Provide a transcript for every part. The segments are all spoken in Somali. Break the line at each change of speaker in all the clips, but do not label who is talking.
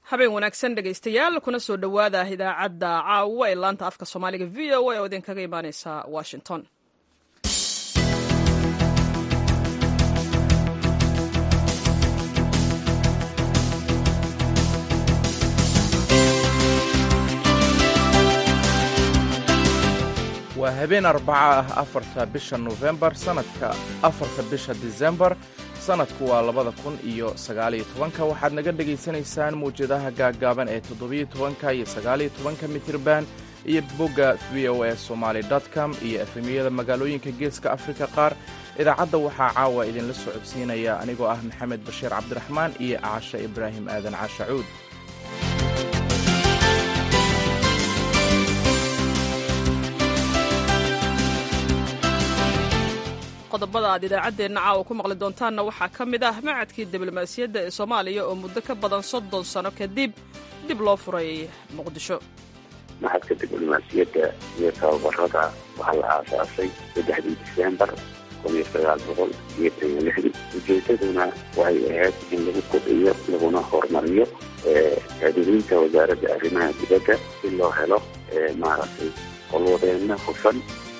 habeen wanaagsan dhegaystayaal kuna soo dhowaada idaacadda caawa ee laanta afka soomaaliga v o a oo idinkaga imaaneysa washington
waa habeen arbaca ah afarta bisha nofembar sannadka afarta bisha disembar sannadku waa labada kun iyo sagaaliyo tobanka waxaad naga dhegaysanaysaan mawjadaha gaaggaaban ee toddobiyo tobanka iyo sagaaliyo tobanka mitirban iyo bogga v o a somaali com iyo efemiyada magaalooyinka geeska afrika qaar idaacadda waxaa caawa idinla soo codsiinaya anigoo ah maxamed bashiir cabdiraxmaan iyo caashe ibraahim aadan caashacuud
qodobada aad idaacaddeenna caawa ku maqli doontaanna waxaa ka mid ah macadkii diblomaasiyadda ee soomaaliya oo muddo ka badan soddon sano kadib dib loo furay muqdisho
maxadka diblomaasiyadda iyo tababarada waxaa la aasaasay saddexdii disembar kun iyo sagaal boqol iyo tan iyo lixdii ujeedaduna waxay ahayd in lagu kordhiyo laguna horumariyo adeeginta wasaaradda arrimaha dibadda si loo helo maaragtay qolwadeenna hufan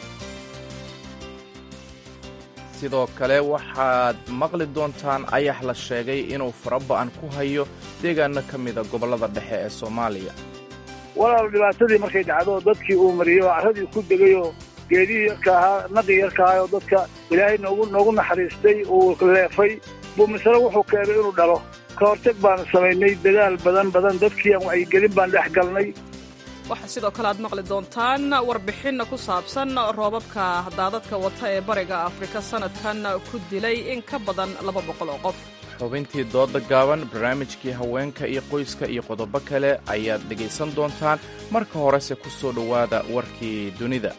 sidoo kale waxaad maqli doontaan ayax la sheegay inuu faraba'an ku hayo deegaano ka mida gobollada dhexe ee soomaaliya
walaal dhibaatadii markay dhacdo dadkii uu mariyey oo carradii ku degayoo geedihii yarka ahaa naqi yarka ahaa oo dadka ilaahay noogu noogu naxariistay uu leefay buu misale wuxuu keenay inuu dhalo ka hortag baanu samaynay dadaal badan badan dadkii aan wacyigelin baan dhex galnay
waxaa sidoo kale aad maqli doontaan warbixin ku saabsan roobabka daadadka wata ee bariga afrika sannadkan ku dilay in ka badan laba boqol oo qof
xubintii dooda gaaban barnaamijkii haweenka iyo qoyska iyo qodobo kale ayaad dhegaysan doontaan marka horese ku soo dhowaada warkii dunida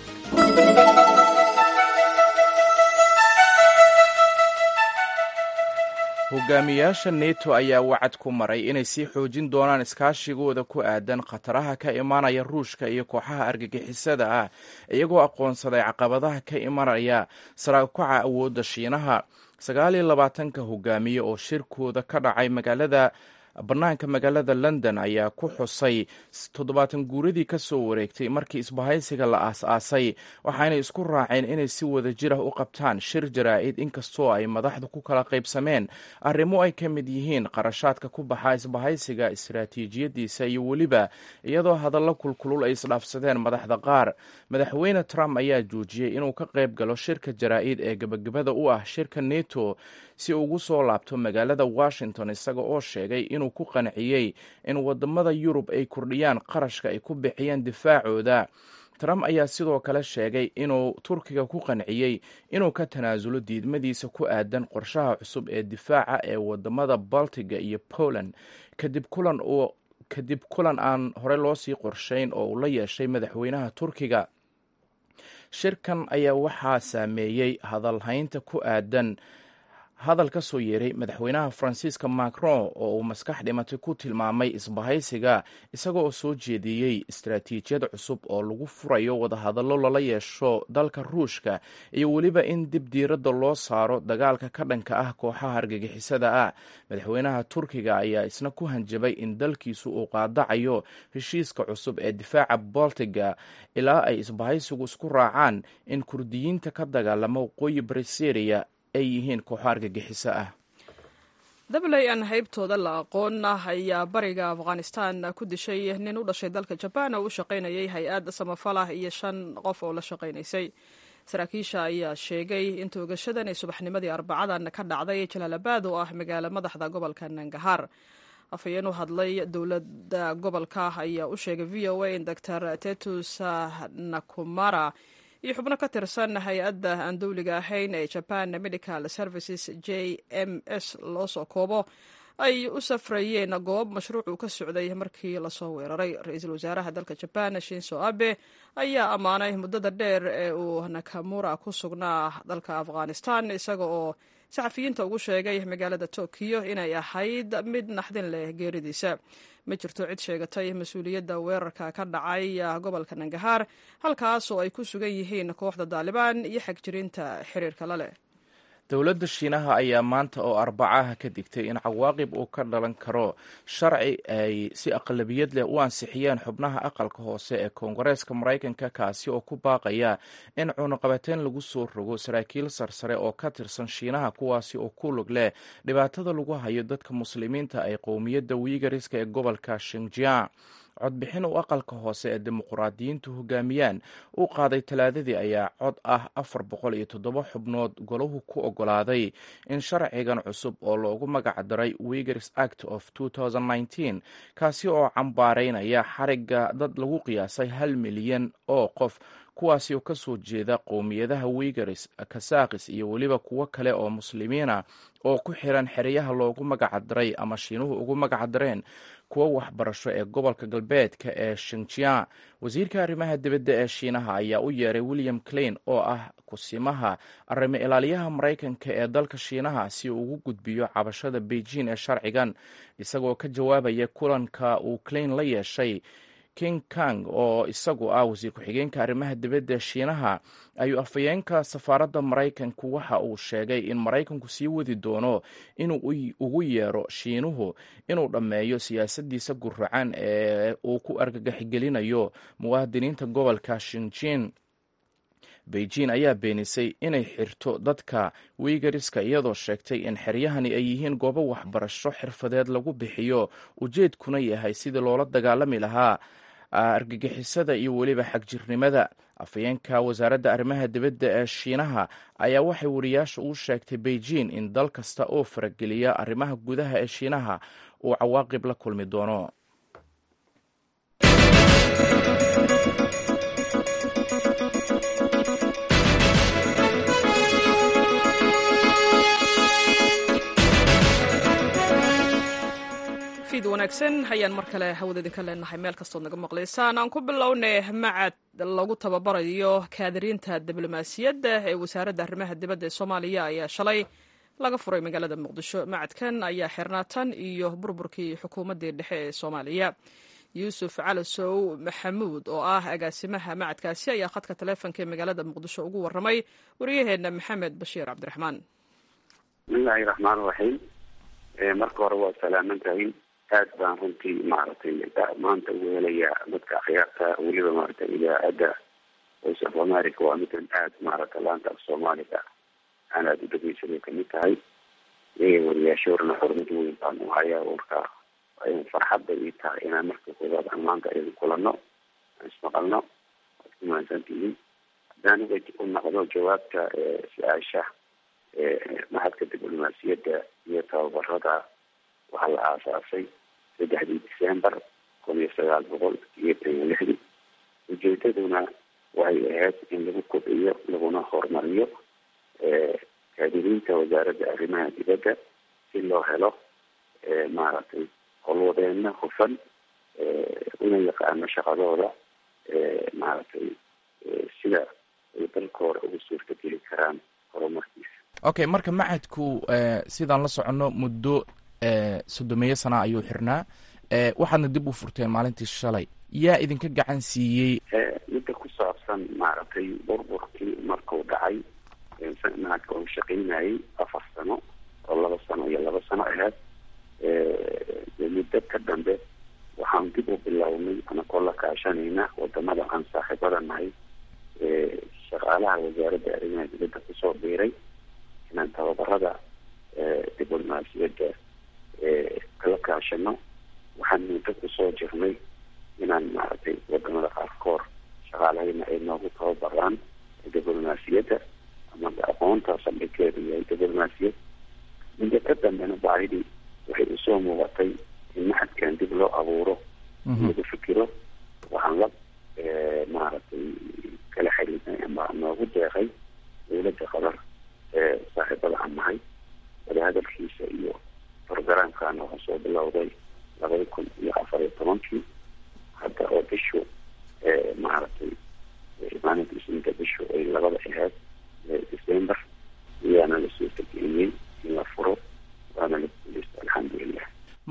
hogaamiyaasha neto ayaa wacad ku maray inay sii xoojin doonaan iskaashigooda ku aadan khataraha ka imanaya ruushka iyo kooxaha argagixisada ah iyagoo aqoonsaday caqabadaha ka imanaya saraakuca awoodda shiinaha sagaal iyo labaatanka hogaamiye oo shirkooda ka dhacay magaalada bannaanka magaalada london ayaa ku xusay toddobaatan guuradii ka soo wareegtay markii isbahaysiga la aas-aasay waxaanay isku raaceen inay si wada jir ah u qabtaan shir jaraa'id inkastoo ay madaxdu ku kala qaybsameen arrimo ay ka mid yihiin qarashaadka ku baxa isbahaysiga istaraatiijiyadiisa iyo weliba iyadoo hadallo kulkulul ay isdhaafsadeen madaxda qaar madaxweyne trump ayaa joojiyey inuu ka qayb galo shirka jaraa'id ee gebagabada u ah shirka neto si ugu soo laabto magaalada washington isaga oo sheegay inuu ku qanciyey in wadamada yurub ay kordhiyaan qarashka ay ku bixiyeen difaacooda trump ayaa sidoo kale sheegay inuu turkiga ku qanciyey inuu ka tanaasulo diidmadiisa ku aadan qorshaha cusub ee difaaca ee wadamada baltiga iyo poland kadib kulan uu kadib kulan aan hore loo sii qorshayn oo uu la yeeshay madaxweynaha turkiga shirkan ayaa waxaa saameeyey hadalhaynta ku aadan hadal ka soo yeeray madaxweynaha faransiiska macron oo uu maskax dhimatay ku tilmaamay isbahaysiga isaga oo soo jeediyey istaraatiijiyad cusub oo lagu furayo wadahadallo lala yeesho dalka ruushka iyo weliba in dib diiradda loo saaro dagaalka ka dhanka ah kooxaha argagixisada ah madaxweynaha turkiga ayaa isna ku hanjabay in dalkiisu uu qaadacayo heshiiska cusub ee difaaca boltiga ilaa ay isbahaysigu isku raacaan in kurdiyiinta ka dagaalama waqooyi bari syriya ay yihiin kooxo argagixiso ah
dabley aan haybtooda la aqoon ayaa bariga afghanistan ku dishay nin u dhashay dalka jabaan oo u shaqaynayay hay-ad samafalah iyo shan qof oo la shaqaynaysay saraakiisha ayaa sheegay in toogashadan ay subaxnimadii arbacadan ka dhacday jalaalabad oo ah magaalo madaxda gobolka nangahaar afhayeen u hadlay dowladda gobolka ayaa u sheegay v o a in doctor tetus nakumara iyo xubno ka tirsan hay-adda aan dowliga ahayn ee japan medical services j m s loo soo koobo ay u safrayeen goob mashruuc uu ka socday markii lasoo weeraray ra-iisul wasaaraha dalka jaban shinso abe ayaa ammaanay muddada dheer ee uu nakamura ku sugnaa dalka afghanistan isaga oo saxafiyiinta ugu sheegay magaalada tokiyo inay ahayd mid naxdin leh geeridiisa ma jirto cid sheegatay mas-uuliyadda weerarka ka dhacay gobolka nangahaar halkaas oo ay ku sugan yihiin kooxda daalibaan iyo xagjirinta xiriirka la leh
dowladda shiinaha ayaa maanta oo arbacaha ka digtay in cawaaqib uu ka dhalan karo sharci ay si aqlabiyad leh u ansixiyeen xubnaha aqalka hoose ee koongareeska maraykanka kaasi oo ku baaqaya in cunuqabateyn lagu soo rogo saraakiil sarsare oo ka tirsan shiinaha kuwaasi oo ku lug leh dhibaatada lagu hayo dadka muslimiinta ay qowmiyadda wiigariska ee gobolka shinjiang codbixin uu aqalka hoose ee dimuqraadiyiintu hogaamiyaan uu qaaday talaadadii ayaa cod ah afar boqol iyo toddoba xubnood golahu ku ogolaaday in sharcigan cusub oo loogu magac daray wigers act of kaasi oo cambaaraynaya xariga dad lagu qiyaasay hal milyan oo qof kuwaasi oo kasoo jeeda qowmiyadaha wigaris kasaakis iyo weliba kuwo kale oo muslimiina oo ku xiran xeryaha loogu magac daray ama shiinuhu ugu magac dareen kuwo waxbarasho ee gobolka galbeedka ee shinjiang wasiirka arrimaha dibadda ee shiinaha ayaa u yeeray william klein oo ah kusimaha arrimo ilaaliyaha maraykanka ee dalka shiinaha si uu ugu gudbiyo cabashada beijing ee sharcigan isagoo ka jawaabaya kulanka uu klein la yeeshay king kang oo isagu ah wasiir ku-xigeenka arrimaha dibadda ee shiinaha ayuu afhayeenka safaaradda maraykanku waxa uu sheegay in maraykanku sii wadi doono inuu ugu yeero shiinuhu inuu dhammeeyo siyaasaddiisa guracan ee uu ku argagaxigelinayo muwaadiniinta gobolka shinjin beijing ayaa beenisay inay xirto dadka wiigariska iyadoo sheegtay in xeryahani ay yihiin goobo waxbarasho xirfadeed lagu bixiyo ujeedkuna yahay sidii loola dagaalami lahaa argagixisada iyo weliba xagjirnimada afhayeenka wasaaradda arrimaha dibadda ee shiinaha ayaa waxay wariyaasha u sheegtay beijing in dal kasta oo farageliya arrimaha gudaha ee shiinaha uu cawaaqib la kulmi doono
wanaagsan ayaan mar kale hawada idinka leenahay meel kastood naga maqlaysaan aan ku bilownay macad lagu tababarayo kaadiriinta diblomaasiyadda ee wasaaradda arrimaha dibadda ee soomaaliya ayaa shalay laga furay magaalada muqdisho macadkan ayaa xirnaatan iyo burburkii xukuumaddii dhexe ee soomaaliya yuusuf calasow maxamuud oo ah agaasimaha macadkaasi ayaa khadka taleefonka ee magaalada muqdisho ugu waramay wariyaheenna maxamed bashiir cabdiraxmaan
bismillahi raxmaan raxiim marka hore waa salaamantahay aad baan runtii maaragtay maanta ugu helaya dadka akhyaarta weliba maaragtay idaacadda voice of america waa midan aad maaragta laanta af soomaaliga aan aada u dhegeysanay kamid tahay iyaga wariyaashoorna xurmad weyn baan u hayaa warka farxadda ii tahay inaan marka koobaad aan maanta idin kulano aan ismaqalno waad ku mahadsantihiin haddaan uga u noqdo jawaabta su-aasha mahadka diblomaasiyadda iyo tababarada waxaa la aasaasay saddexdii december kun iyo sagaal boqol iyo tan iyo lixdii ujeedaduna waxay ahayd in lagu kobciyo laguna horumariyo kaadiriinta wasaaradda arrimaha dibadda si loo helo maaragtay howlwadeeno hufan una yaqaano shaqadooda maaragtay sida ay dalka hore ugu suurtageli karaan horumarkiisa
okay marka macadku sidaan la soconno muddo soddomeeyo sana ayuu xirnaa waxaadna dib u furteen maalintii shalay yaa idinka gacan siiyey
midda ku saabsan maaragtay burburkii markuu dhacay macadka uu shaqaynayay afar sano oo laba sano iyo laba sano ahayd muddo ka dambe waxaan dib u bilownay anakoo la kaashanayna wadamada aan saaxiibada nahay shaqaalaha wasaaradda arrimaha dibadda kusoo biiray inaan tababarada diblomaasiyadda kala kaashano waxaan muddo kusoo jirnay inaan maaragtay wadamada qaarkood shaqaalahayna ay noogu tababaraan diblomaasiyadda ama aqoonta saldhigkeedu yahay diblomaasiyad muddo ka dambena baahidii waxay usoo muuqatay in maxadkan dib loo abuuro lagu fikiro waxaan la maaragtay kala xiriirnay ama noogu deeqay dawladda qatar saaxiibada aan nahay wadahadalkiisa iyo programkan waxaa soo bilowday labada kun iyo afar iyo tobankii hadda oo bishu maaragtay maalinta isniinta bishu ay labada ahayd december iyaana la suurtageliyey in la furo waana la guuleysta alxamdulilah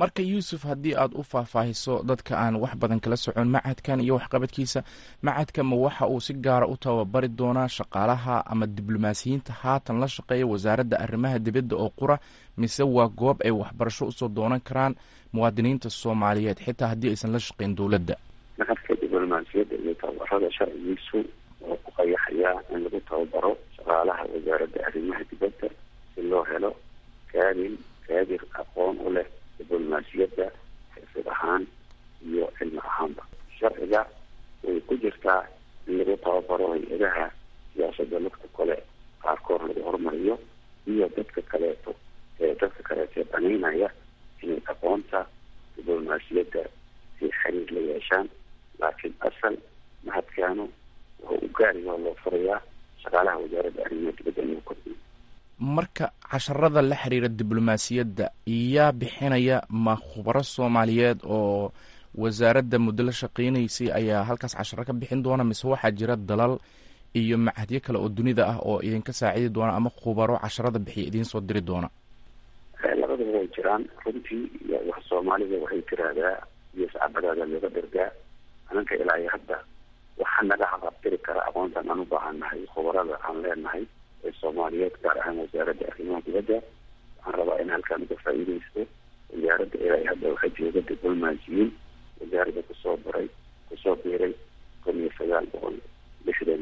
marka yuusuf haddii aad u faahfaahiso dadka aan wax badan kala socon macadkan iyo waxqabadkiisa macadka ma waxa uu si gaara u tababari doonaa shaqaalaha ama diblomaasiyiinta haatan la shaqeeya wasaaradda arrimaha dibadda oo qura mise waa goob ay waxbarasho usoo doonan karaan muwaadiniinta soomaaliyeed xitaa haddii aysan la shaqeyn dowladda
macadka diblomaasiyadda iyo tababarada sharcigiisu oo ku qayaxayaa in lagu tababaro shaqaalaha wasaaradda arrimaha dibadda si loo helo kaabil kaadir aqoon u leh diblomaasiyadda xirfid ahaan iyo cilmi ahaanba sharciga way ku jirtaa in lagu tababaro hay-adaha siyaasadda lugta kale qaarkood lagu horumariyo iyo dadka kaleeto ee dadka kaleeto ee banaynaya inay aqoonta diblomaasiyadda si xiriir la yeeshaan laakiin asal mahadkaanu wuxuu u gaariyo loo furayaa shaqaalaha wasaaradda arrimaha dibadda inuu kordhiyo
marka casharada la xiriira diblomaasiyadda yaa bixinaya ma khubaro soomaaliyeed oo wasaaradda muddo la shaqeynaysay ayaa halkaas casharo ka bixin doona mise waxaa jira dalal iyo macadyo kale oo dunida ah oo idinka saacidi doona ama khubaro casharada bixiya idiin soo diri doona
labadaba way jiraan runtii wax soomaalida waxay tiraahdaa iyo sacabadaada looga dhergaa ananka ilaa iyo hadda waxaa naga haqabtiri kara aqoontan aan u baahannahay khubarada aan leenahay ee soomaaliyeed gaar ahaan wasaaradda arrimaha dibadda waxaan rabaa in halkaan uga faa'iidaysto wasaaradda ilaa iyo hadda waxaa jooga diblomaasiyiin wasaaradda kusoo baray kusoo biiray kun iyo sagaal boqol lixdan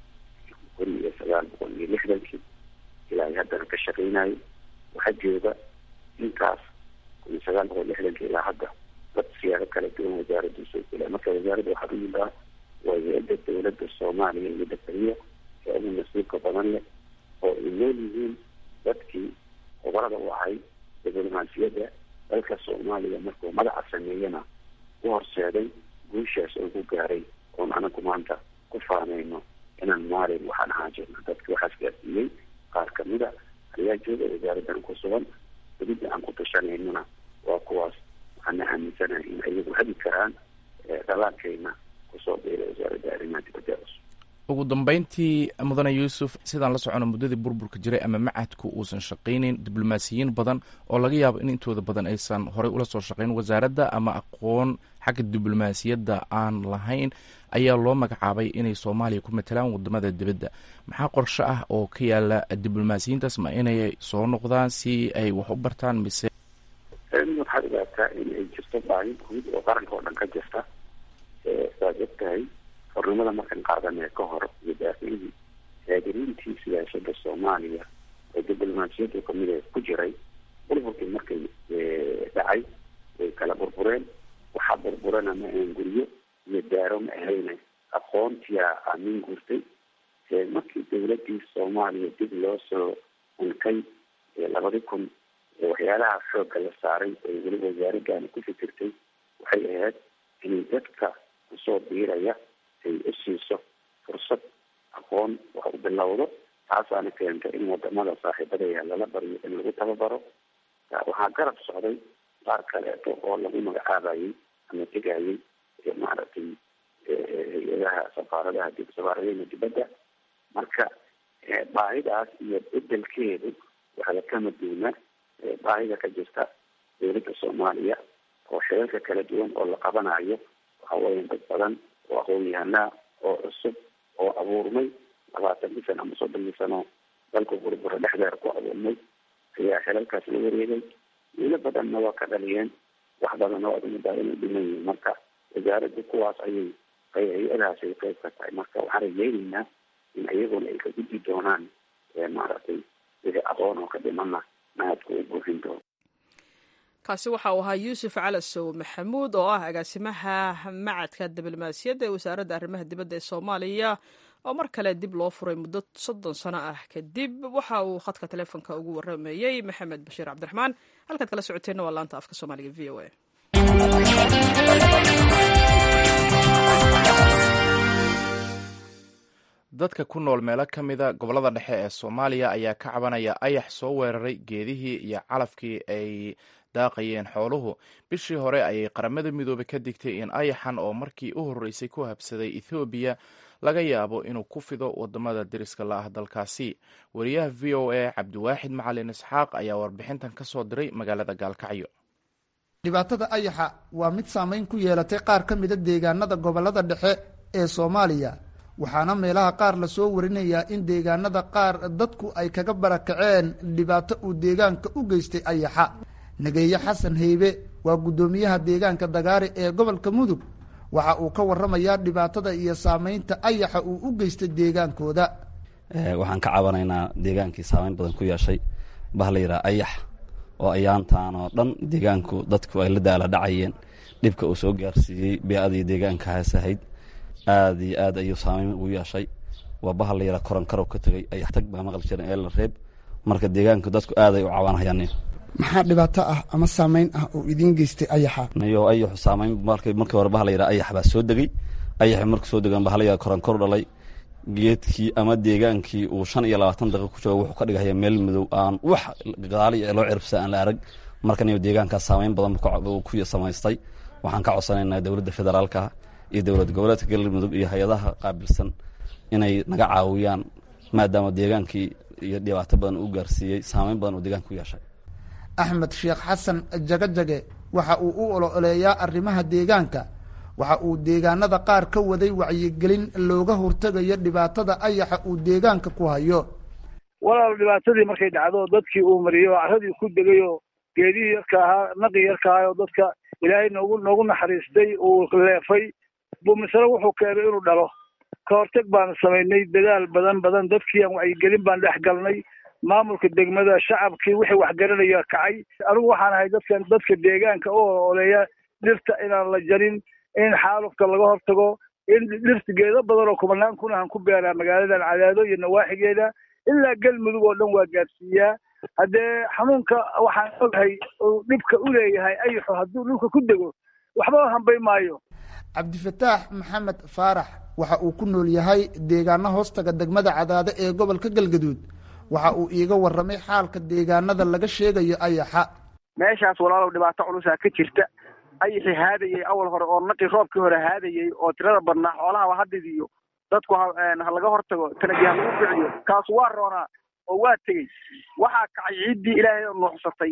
kun iyo sagaal boqol iyo lixdankii ilaa iyo haddana ka shaqeynayo waxaa jooga intaas kun iyo sagaal boqol lixdankii ilaa hadda dad siyaado kala duwan wasaaradda usoo gela marka wasaaradda waxaa u yidhaa waa hay-adda dowladda soomaaliya iyo dakariya ee ugu mas-uulka badan leh oo ay nool yihiin dadkii khubarada u ahay diblomaasiyadda dalka soomaaliya markuu magaca sameeyana u horseeday guushaas oo ku gaaray oon anagu maanta ku faanayno inaan maalin waxaan ahaan jirna dadki waxaas gaarsiiyey qaar kamida ayaa jooga wasaaraddan ku sugan welida aan ku tashanaynona waa kuwaas waxaana aaminsanahay in ayagu hadi karaan dhalaankeyna kusoo biira wasaaradda arrimaha dibadda cusub
ugu dambeyntii mudane yuusuf sidaan la socono muddadii burburka jiray ama macadku uusan shaqayneyn diblomaasiyiin badan oo laga yaabo in intooda badan aysan horey ula soo shaqeyn wasaaradda ama aqoon xagga diblomaasiyadda aan lahayn ayaa loo magacaabay inay soomaaliya ku matalaan wadamada dibadda maxaa qorshe ah oo ka yaala diblomaasiyiintaas ma inay soo noqdaan si ay wax u bartaan mise
waxaad ogaataa in ay jirto baahi guud oo qaranka oo dhan ka jirta saad og tahay xornimada markan qaadanee ka hor iyo daafihii haadiriintii siyaasada soomaaliya oo diblomaasiyadda kamid a ku jiray burburkii markay dhacay way kala burbureen waxaa burburana ma ahan guryo iyo daaro ma ahayne aqoontiyaa aamin guurtay markii dowladii soomaaliya dib loo soo unkay labadi kun waxyaalaha xoogga la saaray ay weli wasaaraddaani ku fikirtay waxay ahayd inay dadka kusoo biiraya ay u siiso fursad aqoon wax u bilowdo taasaana keentay in wadamada saaxiibadaya lala baryo in lagu tababaro waxaa garab socday qaar kaleeto oo lagu magacaabayay ama tegayay maaragtay hay-adaha safaaradaha safaaradaheena dibadda marka baahidaas iyo bedelkeedu waxaa kama duuna baahida ka jirta dowladda soomaaliya oo xeelka kala duwan oo la qabanayo waxa weya dad badan oo aqoon-yahanaa oo cusub oo abuurmay labaatankii sano ama soddonkii sano dalka burbura dhexdeer ku abuurmay ayaa xelalkaas la wareegay wiilo badanna waa ka dhaliyeen wax badanna waa umudaa inay dhiman yihiin marka wasaaradda kuwaas ayay hay-adahaas ay qeyb ka tahay marka waxaan rajeyneynaa in iyaguna ay ka gudbi doonaan maaragtay wixii aqoon oo ka dhimana mahadku u buuxin doono
kaasi waxa uu ahaa yuusuf calasow maxamuud oo ah agaasimaha macadka diblomaasiyadda ee wasaaradda arrimaha dibadda ee soomaaliya oo mar kale dib loo furay muddo soddon sano ah kadib waxa uu khadka taleefonka ugu waramayey maxamed bashiir cabdiraxmaan halkaad kala socoteenna waa laanta afka soomaaliga v o a
dadka ku nool meelo ka mida gobollada dhexe ee soomaaliya ayaa ka cabanaya ayax soo weeraray geedihii iyo calafkii ay daaqayeen xooluhu bishii hore ayay qaramada midoobey ka digtay in ayaxan oo markii u horreysay ku habsaday ethoobiya laga yaabo inuu ku fido wadamada deriska la ah dalkaasi wariyaha v o a cabdiwaaxid macalin isxaaq ayaa warbixintan ka soo diray magaalada gaalkacyo
dhibaatada ayaxa waa mid saamayn ku yeelatay qaar ka mida deegaanada gobollada dhexe ee soomaaliya waxaana meelaha qaar lasoo warinayaa in deegaanada qaar dadku ay kaga barakaceen dhibaato uu deegaanka u geystay ayaxa nageeye xasan heybe waa guddoomiyaha deegaanka dagaari ee gobolka mudug waxa uu ka waramayaa dhibaatada iyo saamaynta ayaxa uu u geystay deegaankooda
waxaan ka cabanaynaa deegaankii saamayn badan ku yeeshay bah la yidhaha ayax oo ayaantan oo dhan deegaanku dadku ay la daala dhacayeen dhibka uu soo gaarsiiyey bee-adii deegaanka haasahayd aad iyo aad ayuu saamayn ugu yeeshay waa bahal la yidhaha koronkarow ka tegey ayax tag baa maqli jiran ee la reeb marka deegaanku dadku aaday u cabanhayaan
maxaa dhibaato ah ama saamayn ah oo idiin geystay ayaxa
niyo ayaxu saamayn markii hore baha la yidhaha ayax baa soo degey ayaxi markuu soo degan baha la yidhaha koronkor dhalay geedkii ama deegaankii uu shan iyo labaatan daqiiq ku jooga wuxuu ka dhigahaya meel madow aan wax gadaali loo ciribsa aan la arag marka niyo deegaankaas saamayn badan ku samaystay waxaan ka codsanaynaa dowladda federaalka iyo dowlad goboleedka galmudug iyo hay-adaha qaabilsan inay naga caawiyaan maadaama deegaankii iyo dhibaato badan uu gaarsiiyey saamayn badan uu deegaanka ku yeeshay
axmed sheekh xasan jagajage waxa uu u ololeeyaa arrimaha deegaanka waxa uu deegaanada qaar ka waday wacyigelin looga hortegayo dhibaatada ayaxa uu deegaanka ku hayo
walaal dhibaatadii markay dhacdo dadkii uu mariyo carradii ku degayo geedihii yarka ahaa naqii yarka ahaa oo dadka ilaahay noogu noogu naxariistay uu leefay buu misale wuxuu keenay inuu dhalo ka horteg baanu samaynay dadaal badan badan dadkiiaan wacyigelin baan dhex galnay maamulka degmada shacabkii wixii waxgaranaya kacay anigu waxaan ahay dadkan dadka deegaanka u ololeeya dhirta inaan la jarin in xaalufka laga hortago in dhirta geedo badan oo kubanaan kun aan ku beeraa magaaladan cadaado iyo nawaaxigeeda ilaa galmudug oo dhan waa gaadsiiyaa haddee xanuunka waxaan ogahay uu dhibka u leeyahay ayaxu hadduu dhulka ku dego waxba hambay maayo
cabdifataax maxamed faarax waxa uu ku nool yahay deegaano hoostaga degmada cadaado ee gobolka galgaduud waxa uu iiga warramay xaalka deegaanada laga sheegayo ayaxa
meeshaas walaalow dhibaato culusaa ka jirta ayaxi haadayey awal hore oo naqii roobkii hore haadayey oo tirada badnaa xoolahaba hadidiyo dadku ha laga hortago tanagi ha lagu ficiyo kaasu waa roonaa oo waa tegey waxaa kacay ciiddii ilaahay oo nuuxsatay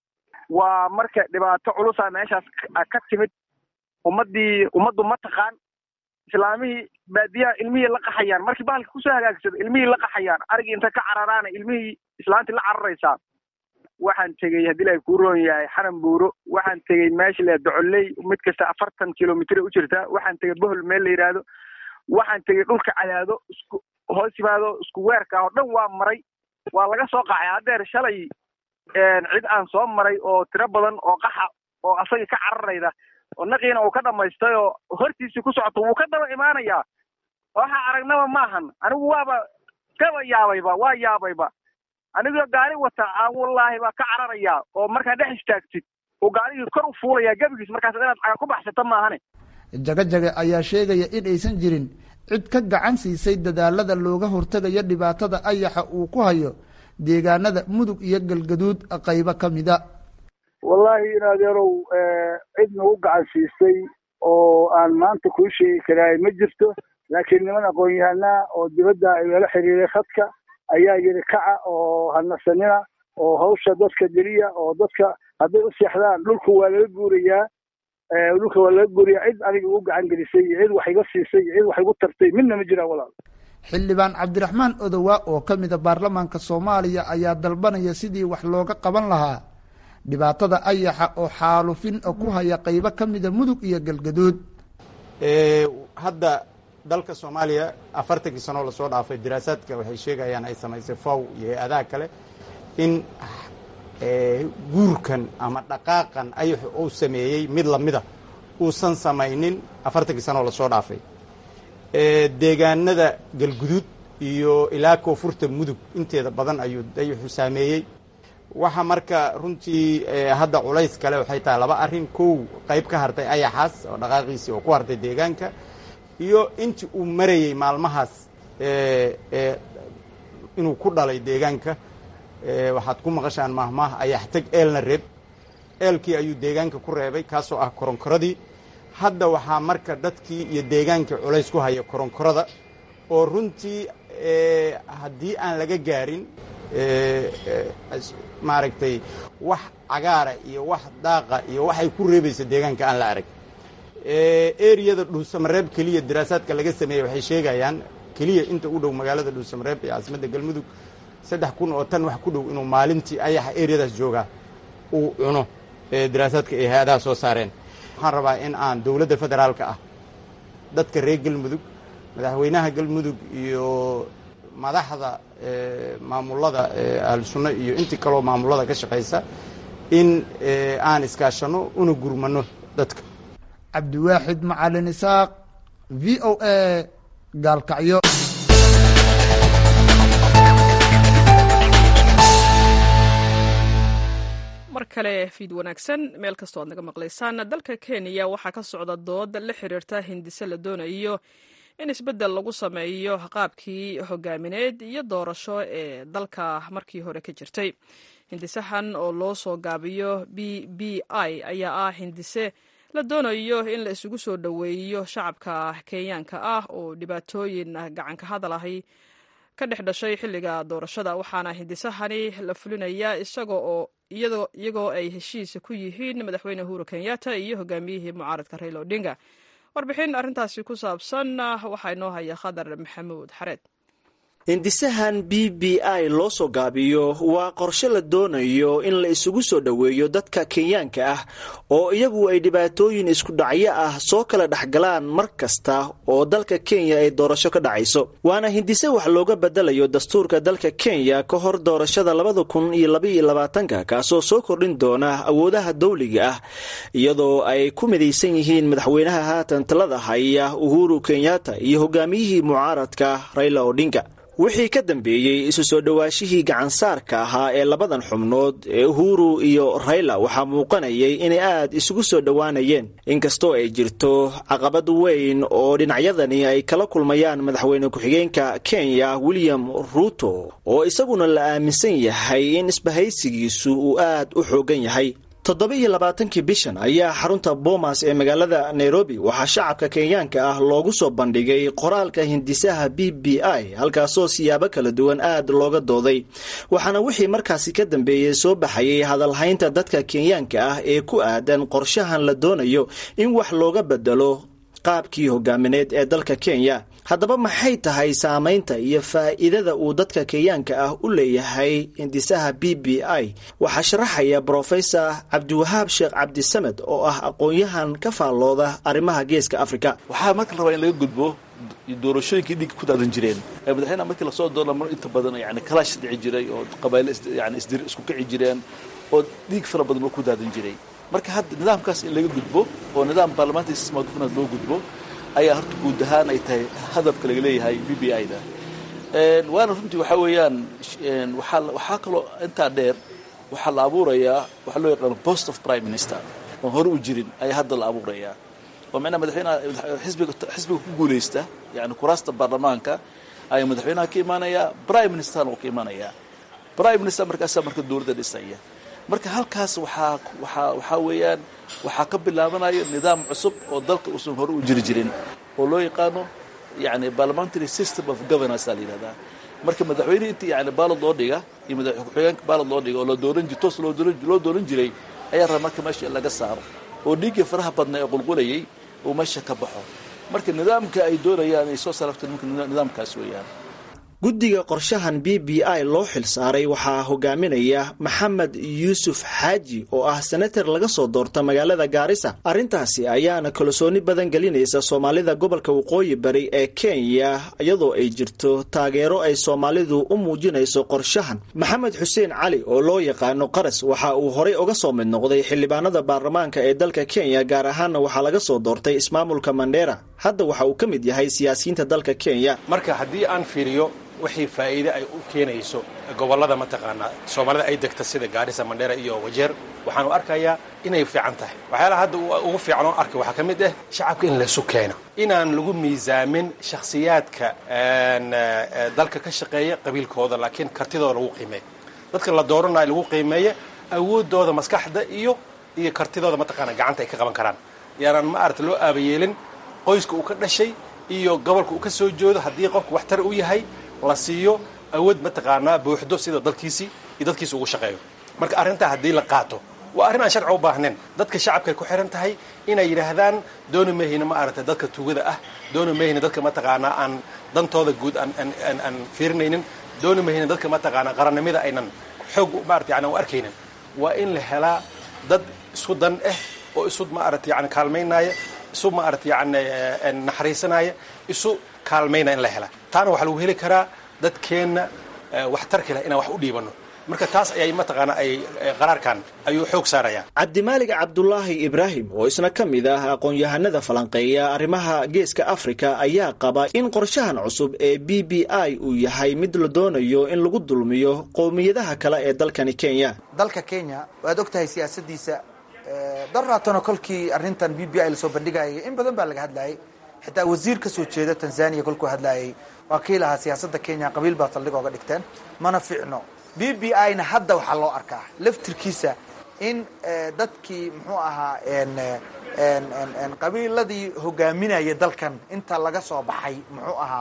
waa marka dhibaato culusaa meeshaas ka timid ummaddii ummaddu ma taqaan islaamihii baadiyaha ilmihii la qaxayaan markii bahalka kusoo hagaagsado ilmihii la qaxayaan arigii inta ka cararaana ilmihii islaantii la cararaysaa waxaan tegey haddii ilahay kuu roon yahay xanan buuro waxaan tegey meesha le docoley mid kasta afartan kilomitr u jirtaa waxaan tegey bohol meel la yidhaahdo waxaan tegey dhulka cadaado isku hoos yimaado isku weerka oo dhan waa maray waa laga soo qacay haddeer shalay cid aan soo maray oo tiro badan oo qaxa oo asagii ka cararayda oo naqiina uu ka dhamaystay oo hortiisii ku socoto wuu ka daba imaanayaa waxa aragnaba maahan anigu waaba kaba yaabayba waa yaabayba anigoo gaari wata aan wallaahi baa ka cararayaa oo markaa dhex istaagtid uu gaarigii kor u fuulayaa gebigiis markaas inaad caga ku baxsata maahane
jagajage ayaa sheegaya in aysan jirin cid ka gacan siisay dadaalada looga hortegayo dhibaatada ayaxa uu ku hayo deegaanada mudug iyo galgaduud qaybo ka mida
wallaahi in adeerow cid nagu gacan siisay oo aan maanta kuu sheegi karaay ma jirto laakiin niman aqoon-yahanaa oo dibadda igala xiriiray khadka ayaa yidhi kaca oo hanasanina oo hawsha dadka geliya oo dadka hadday u seexdaan dhulka waa laga guurayaa dhulka waa laga guurayaa cid aniga igu gacan gelisay iyo cid wax iga siisay iyo cid wax igu tartay midna ma jiraan walaal
xildhibaan cabdiraxmaan odowa oo ka mida baarlamaanka soomaaliya ayaa dalbanaya sidii wax looga qaban lahaa dhibaatada ayaxa oo xaalufin ku haya qaybo ka mida mudug iyo galgaduud
hadda dalka soomaaliya afartankii sanoo lasoo dhaafay diraasaadka waxay sheegayaan ay samaysay faw iyo hay-adaha kale in guurkan ama dhaqaaqan ayaxu uu sameeyey mid lamida uusan samaynin afartankii sanoo lasoo dhaafay deegaanada galguduud iyo ilaa koonfurta mudug inteeda badan ayuu ayaxu saameeyey waxa marka runtii hadda culays kale waxay tahay laba arrin kow qayb ka hartay ayaxaas oo dhaqaaqiisii oo ku hartay deegaanka iyo intii uu marayey maalmahaas inuu ku dhalay deegaanka waxaad ku maqashaan mahmaah ayax teg eelna reeb eelkii ayuu deegaanka ku reebay kaasoo ah koronkoradii hadda waxaa marka dadkii iyo deegaankii culays ku haya koronkorada oo runtii haddii aan laga gaarin maaragtay wax cagaara iyo wax daaqa iyo waxay ku reebaysa deegaanka aan la arag eriyada dhuusamareeb keliya daraasaadka laga sameeyey waxay sheegayaan keliya inta u dhow magaalada dhuusamareeb ee caasimadda galmudug saddex kun oo tan wax ku dhow inuu maalintii ayaxa eriyadaas joogaa uu cuno daraasaadka ay hay-adaha soo saareen waxaan rabaa in aan dowladda federaalka ah dadka reer galmudug madaxweynaha galmudug iyo madaxda maamulada ahlusunno iyo intii kaloo maamulada ka shaqaysa in aan iskaashanno una gurmano dadka
cabdiwaaxid macalin isaaq v o a gaalkacyo
mar kale fiid wanaagsan meel kastoo aad naga maqlaysaan dalka kenya waxaa ka socda dood la xiriirta hindise la doonayo in isbeddel lagu sameeyo qaabkii hogaamineed iyo doorasho ee dalka markii hore ka jirtay hindisahan oo loo soo gaabiyo b b i ayaa ah hindise la doonayo in la isugu soo dhoweeyo shacabka kenyaanka ah oo dhibaatooyin gacanka hadal ahi ka dhex dhashay xilliga doorashada waxaana hindisahani la fulinayaa isaga oo iyagoo ay heshiis ku yihiin madaxweyne uhuru kenyatta iyo hogaamiyihii mucaaradka raila odinga warbixin arrintaasi ku saabsan waxaa inoo haya khadar maxamuud xareed
hindisahan b b i loo soo gaabiyo waa qorshe la doonayo in la isugu soo dhoweeyo dadka kenyaanka ah oo iyagu ay dhibaatooyin isku dhacyo ah soo kala dhexgalaan mar kasta oo dalka kenya ay doorasho ka dhacayso waana hindise wax looga bedelayo dastuurka dalka kenya ka hor doorashada labada kun iyo labaiyo labaatanka kaasoo soo kordhin doona awoodaha dawliga ah iyadoo ay ku midaysan yihiin madaxweynaha haatan talada haya uhuru kenyatta iyo hogaamiyihii mucaaradka raila odinga wixii ka dambeeyey isu soo dhowaashihii gacansaarka ahaa ee labadan xubnood ee uhuru iyo rayla waxaa muuqanayay inay aad isugu soo dhowaanayeen inkastoo ay jirto caqabad weyn oo dhinacyadani ay kala kulmayaan madaxweyne ku-xigeenka kenya william ruuto oo isaguna la aaminsan yahay in isbahaysigiisu uu aad u xoogan yahay toddoba-iyo labaatankii bishan ayaa xarunta boomas ee magaalada nairobi waxaa shacabka kenyaanka ah loogu soo bandhigay qoraalka hindisaha b b i halkaasoo siyaabo kala duwan aad looga dooday waxaana wixii markaasi ka dambeeyey soo baxayay hadalhaynta dadka kenyaanka ah ee ku aadan qorshahan la doonayo in wax looga bedelo qaabkii hogaamineed ee dalka kenya haddaba maxay tahay saamaynta iyo faa'iidada uu dadka kenyaanka ah u leeyahay hindisaha b b i waxaa sharaxaya brofesor cabdiwahaab sheekh cabdisamed oo ah aqoon-yahan ka faallooda arrimaha geeska afrika
waxaa marka la rabaa in laga gudbo doorashooyinkii dhiigga ku daadan jireen ee madaxweynaha markii lasoo doorna mar inta badan yani kalaash dhici jiray oo qabailo yani isdir isku kici jireen oo dhiig fara badan oo ku daadan jiray marka hadda nidaamkaas in laga gudbo oo nidaam baarlamaanka sistema gufnaad loo gudbo ayaa horta guud ahaan ay tahay hadafka laga leeyahay b b i da waana runtii waxaa weeyaan waaa waxaa kaloo intaa dheer waxaa la abuurayaa waxaa loo yaqaano post of prime minister oon hore u jirin ayaa hadda la abuurayaa oo micnaha madaxweynaha xisbiga xisbiga ku guulaysta yani kuraasta baarlamaanka ayaa madaxweynaha ka imaanayaa prime ministerna oo ka imaanayaa prime minister markaasaa marka dowladda dhisaya marka halkaas waxaa waxaa waxaa weeyaan waxaa ka bilaabanayo nidaam cusub oo dalka uusan hore u jiri jirin oo loo yaqaano yani parliamentary system of governance aa la yidhahdaa marka madaxweyne intii yani baalad loo dhiga iyo madax ku-xigeenka baalad loo dhiga oo la dooran jir toos loo dooran loo dooran jiray ayaa raba marka meesha in laga saaro oo dhiiggii faraha badna ee qulqulayay uu meesha ka baxo marka nidaamka ay doonayaan ay soo sarafta nidaamkaas weeyaan
guddiga qorshahan b b i loo xilsaaray waxaa hogaaminaya maxamed yuusuf xaaji oo ah senatar laga soo doorta magaalada gaarisa arrintaasi ayaana kalsooni badan gelinaysa soomaalida gobolka waqooyi bari ee kenya iyadoo ay jirto taageero ay soomaalidu u muujinayso qorshahan maxamed xuseen cali oo loo yaqaano qaras waxa uu horey uga soo mid noqday xildhibaanada baarlamaanka ee dalka kenya gaar ahaanna waxaa laga soo doortay ismaamulka mandheera hadda waxa uu ka mid yahay siyaasiyiinta dalka kenya
marka haddii aan fiiriyo wixii faa'iide ay u keenayso gobollada mataqaanaa soomaalida ay degta sida gaarisa mandheera iyo wajeer waxaanu arkayaa inay fiican tahay waxyaalaha hadda ugu fiican oo arkay waxaa ka mid ah shacabka in laysu keeno inaan lagu miisaamin shakhsiyaadka dalka ka shaqeeya qabiilkooda laakiin kartidooda lagu qiimeeyo dadka la dooranayo lagu qiimeeyo awooddooda maskaxda iyo iyo kartidooda mataqaana gacanta ay ka qaban karaan yaanaan ma aragta loo aabayeelin qoyska uu ka dhashay iyo gobolka uu ka soo joodo haddii qofku waxtar u yahay la siiyo awood mataqaanaa buuxdo sida dalkiisii iyo dadkiisa ugu shaqeeyo marka arrintaa haddii la qaato waa arrin aan sharci u baahnayn dadka shacabkay ku xiran tahay inay yidhaahdaan dooni mahayna ma aragtay dadka tuugada ah dooni mahayna dadka mataqaanaa aan dantooda guud aan fiirinaynin dooni mahayna dadka mataqaanaa qarannimada aynan xoog maarata yani u arkaynin waa in la helaa dad isku dan ah oo isu maarata yani kaalmaynaya isu maarata yani naxariisanaya isu kaalmaynaya in la helaa taana waxaa lagu heli karaa dadkeenna waxtarka leh inaan wax u dhiibano marka taas ayay mataqaana ay qaraarkan ayuu xoog saaraya
cabdimaalig cabdulaahi ibraahim oo isna ka mid ah aqoon-yahanada falanqeeya arrimaha geeska afrika ayaa qaba in qorshahan cusub ee b b i uu yahay mid la doonayo in lagu dulmiyo qowmiyadaha kale ee dalkani kenya
dalka kenya waad og tahay siyaasadiisa daraatano kolkii arrintan b b i lasoo bandhigayay in badan baa laga hadlayay xitaa wasiir ka soo jeeda tanzania kolkuu hadlayay waa kii lahaa siyaasadda kenya qabiil baa saldhig ooga dhigteen mana ficno b b i na hadda waxaa loo arkaa laftirkiisa in dadkii muxuu ahaa qabiiladii hogaaminaya dalkan inta laga soo baxay muxuu ahaa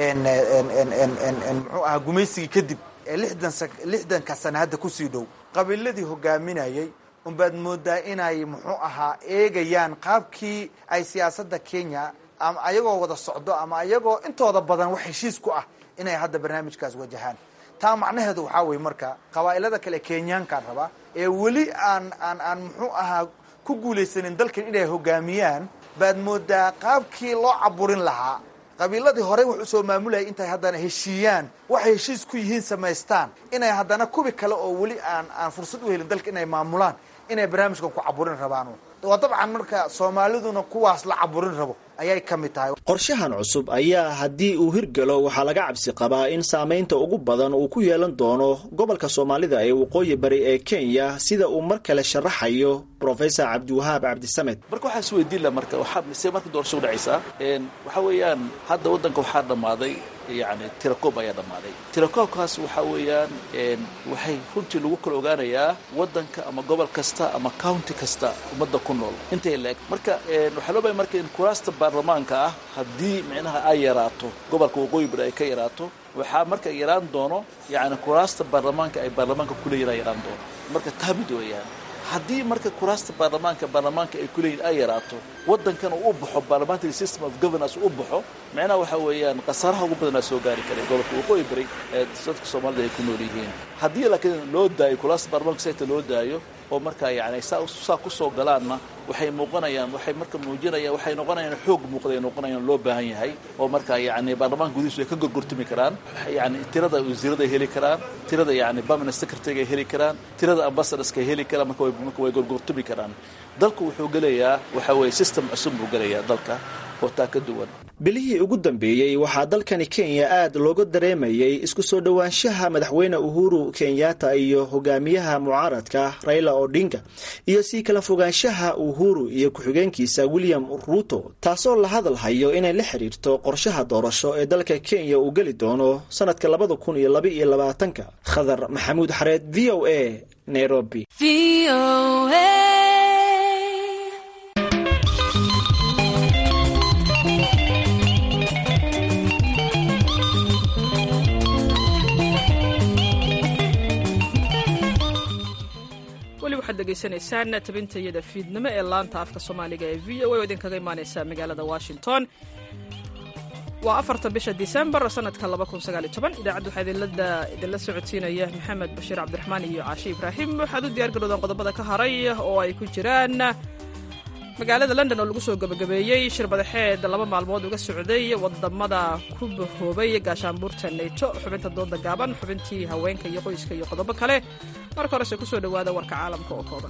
muxuu ahaa gumaysigii kadib ee lixdan lixdanka sana hadda kusii dhow qabiiladii hogaaminayay unbaad moodaa inay muxuu ahaa eegayaan qaabkii ay siyaasadda kenya ama ayagoo wada socdo ama ayagoo intooda badan wax heshiis ku ah inay hadda barnaamijkaas wajahaan taa macnaheedu waxaa weye marka qabaa'ilada kale kenyaankaan rabaa ee weli aan aan aan muxuu ahaa ku guulaysanin dalkan inay hogaamiyaan baad moodaa qaabkii loo caburin lahaa qabiiladii horey wax usoo maamulayay intay haddana heshiiyaan waxay heshiis ku yihiin samaystaan inay haddana kubi kale oo weli aan aan fursad u helin dalka inay maamulaan inay barnaamijkan ku caburin rabaan waa dabcan marka soomaaliduna kuwaas la caburin rabo ayay ka mid tahay
qorshahan cusub ayaa haddii uu hirgalo waxaa laga cabsi qabaa in saamaynta ugu badan uu ku yeelan doono gobolka soomaalida ee waqooyi bari ee kenya sida uu mar kale sharaxayo professor cabdiwahaab cabdisamed
marka waxaa is weydiin la marka waxaa mise marka doorasho udhacaysaa waxaa weeyaan hadda waddanka waxaa dhammaaday yani tirakoob ayaa dhammaaday tirakoobkaas waxaa weeyaan waxay runtii lagu kala ogaanayaa waddanka ama gobol kasta ama county kasta ummadda ku nool intay la eg marka waxaa loo baya marka in kuraasta baarlamaanka ah haddii micnaha ay yaraato gobolka waqooyi bari ay ka yaraato waxaa marka yaraan doono yani kuraasta baarlamaanka ay baarlamaanka kuleeyihin ay yaraan doono marka taa mid weeyaan haddii marka kuraasta baarlamaanka baarlamaanka ay kuleeyihin ay yaraato waddankan uu u baxo parliamentary system of governance u baxo macnaha waxaa weeyaan khasaaraha ugu badanaa soo gaari karay gobolka waqooyi bari ee dadka soomaalida ay ku nool yihiin haddii laakiin loo daayo kuraasta baarlamaanka sayta loo daayo oo markaa yani saa kusoo galaanna waxay muuqanayaan waxay marka muujinayaan waxay noqonayaan xoog muuqday noqonayaan loo baahan yahay oo markaa yani baarlamaanka gudihiisu ay ka gorgortami karaan yani tirada wasiirada ay heli karaan tirada yani permanent secretary ay heli karaan tirada ambassadorska ay heli karaan marka marka way gorgortami karaan dalku wuxuu gelayaa waxa weeye system cusub buu gelayaa dalka oo taa ka duwan
bilihii ugu dambeeyey waxaa dalkani kenya aad looga dareemayay isku soo dhowaanshaha madaxweyne uhuru kenyatta iyo hogaamiyaha mucaaradka raila odinga iyo sii kala fogaanshaha uhuru iyo ku-xigeenkiisa william ruuto taasoo la hadal hayo inay la xiriirto qorshaha doorasho ee dalka kenya uu geli doono sanadka labada kun iyo laba iyo labaatanka khadar maxamuud xareed v o a nairobi
weli waxaad degeysanaysaan tabintayada fiidnimo ee laanta afka soomaaliga ee v o a oo idinkaga imaaneysa magaalada washington waa afarta bisha disembar sanadka idaacaddu waxaa idinla socodsiinaya maxamed bashiir cabdiraxmaan iyo caashe ibraahim waxaad u diyaar garowdaan qodobada ka haray oo ay ku jiraan magaalada london oo lagu soo gebagabeeyey shir madaxeed laba maalmood uga socday wadamada ku bahoobay gaashaanbuurta neyto xubinta dooda gaaban xubintii haweenka iyo qoyska iyo qodobo kale marka horese kusoo dhowaada warka caalamka oo kooban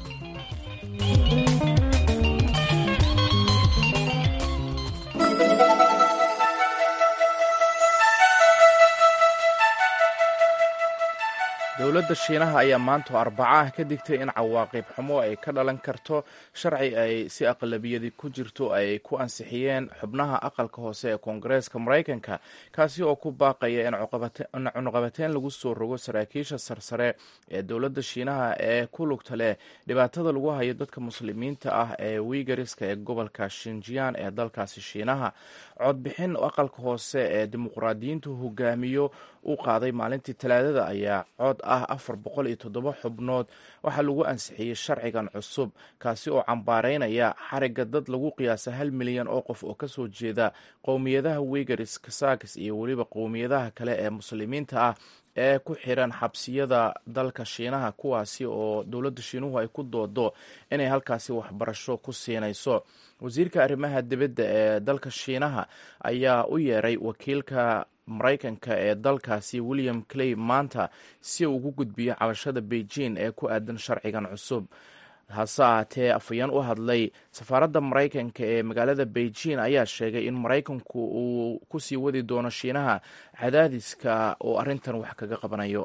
dowladda shiinaha ayaa maanta arbaca ah ka digtay in cawaaqib xumo ay ka dhalan karto sharci ay si aqlabiyadi ku jirto ay ku ansixiyeen xubnaha aqalka hoose ee koongareeska maraykanka kaasi oo ku baaqaya in cunuqabateyn lagu soo rogo saraakiisha sarsare ee dowladda shiinaha ee ku lugta leh dhibaatada lagu hayo dadka muslimiinta ah ee wiigariska ee gobolka shinjiyan ee dalkaasi shiinaha codbixin aqalka hoose ee dimuqraadiyiintu hogaamiyo u qaaday maalintii talaadada ayaa cod ah afar boqol iyo toddoba xubnood waxaa lagu ansixiyey sharcigan cusub kaasi oo cambaareynaya xariga dad lagu qiyaasa hal milyan oo qof oo kasoo jeeda qowmiyadaha wigaris kasakis iyo weliba qowmiyadaha kale ee muslimiinta ah ee ku xiran xabsiyada dalka shiinaha kuwaasi oo dowladda shiinuhu ay ku doodo inay halkaasi waxbarasho ku siinayso wasiirka arrimaha dibadda ee dalka shiinaha ayaa u yeeray wakiilka maraykanka ee dalkaasi william clay maanta si uu ugu gudbiyo cabashada beijing ee ku aadan sharcigan cusub hase ahaatee afhayeen u hadlay safaaradda maraykanka ee magaalada beijing ayaa sheegay in maraykanku uu kusii wadi doono shiinaha cadaadiska oo arrintan wax kaga qabanayo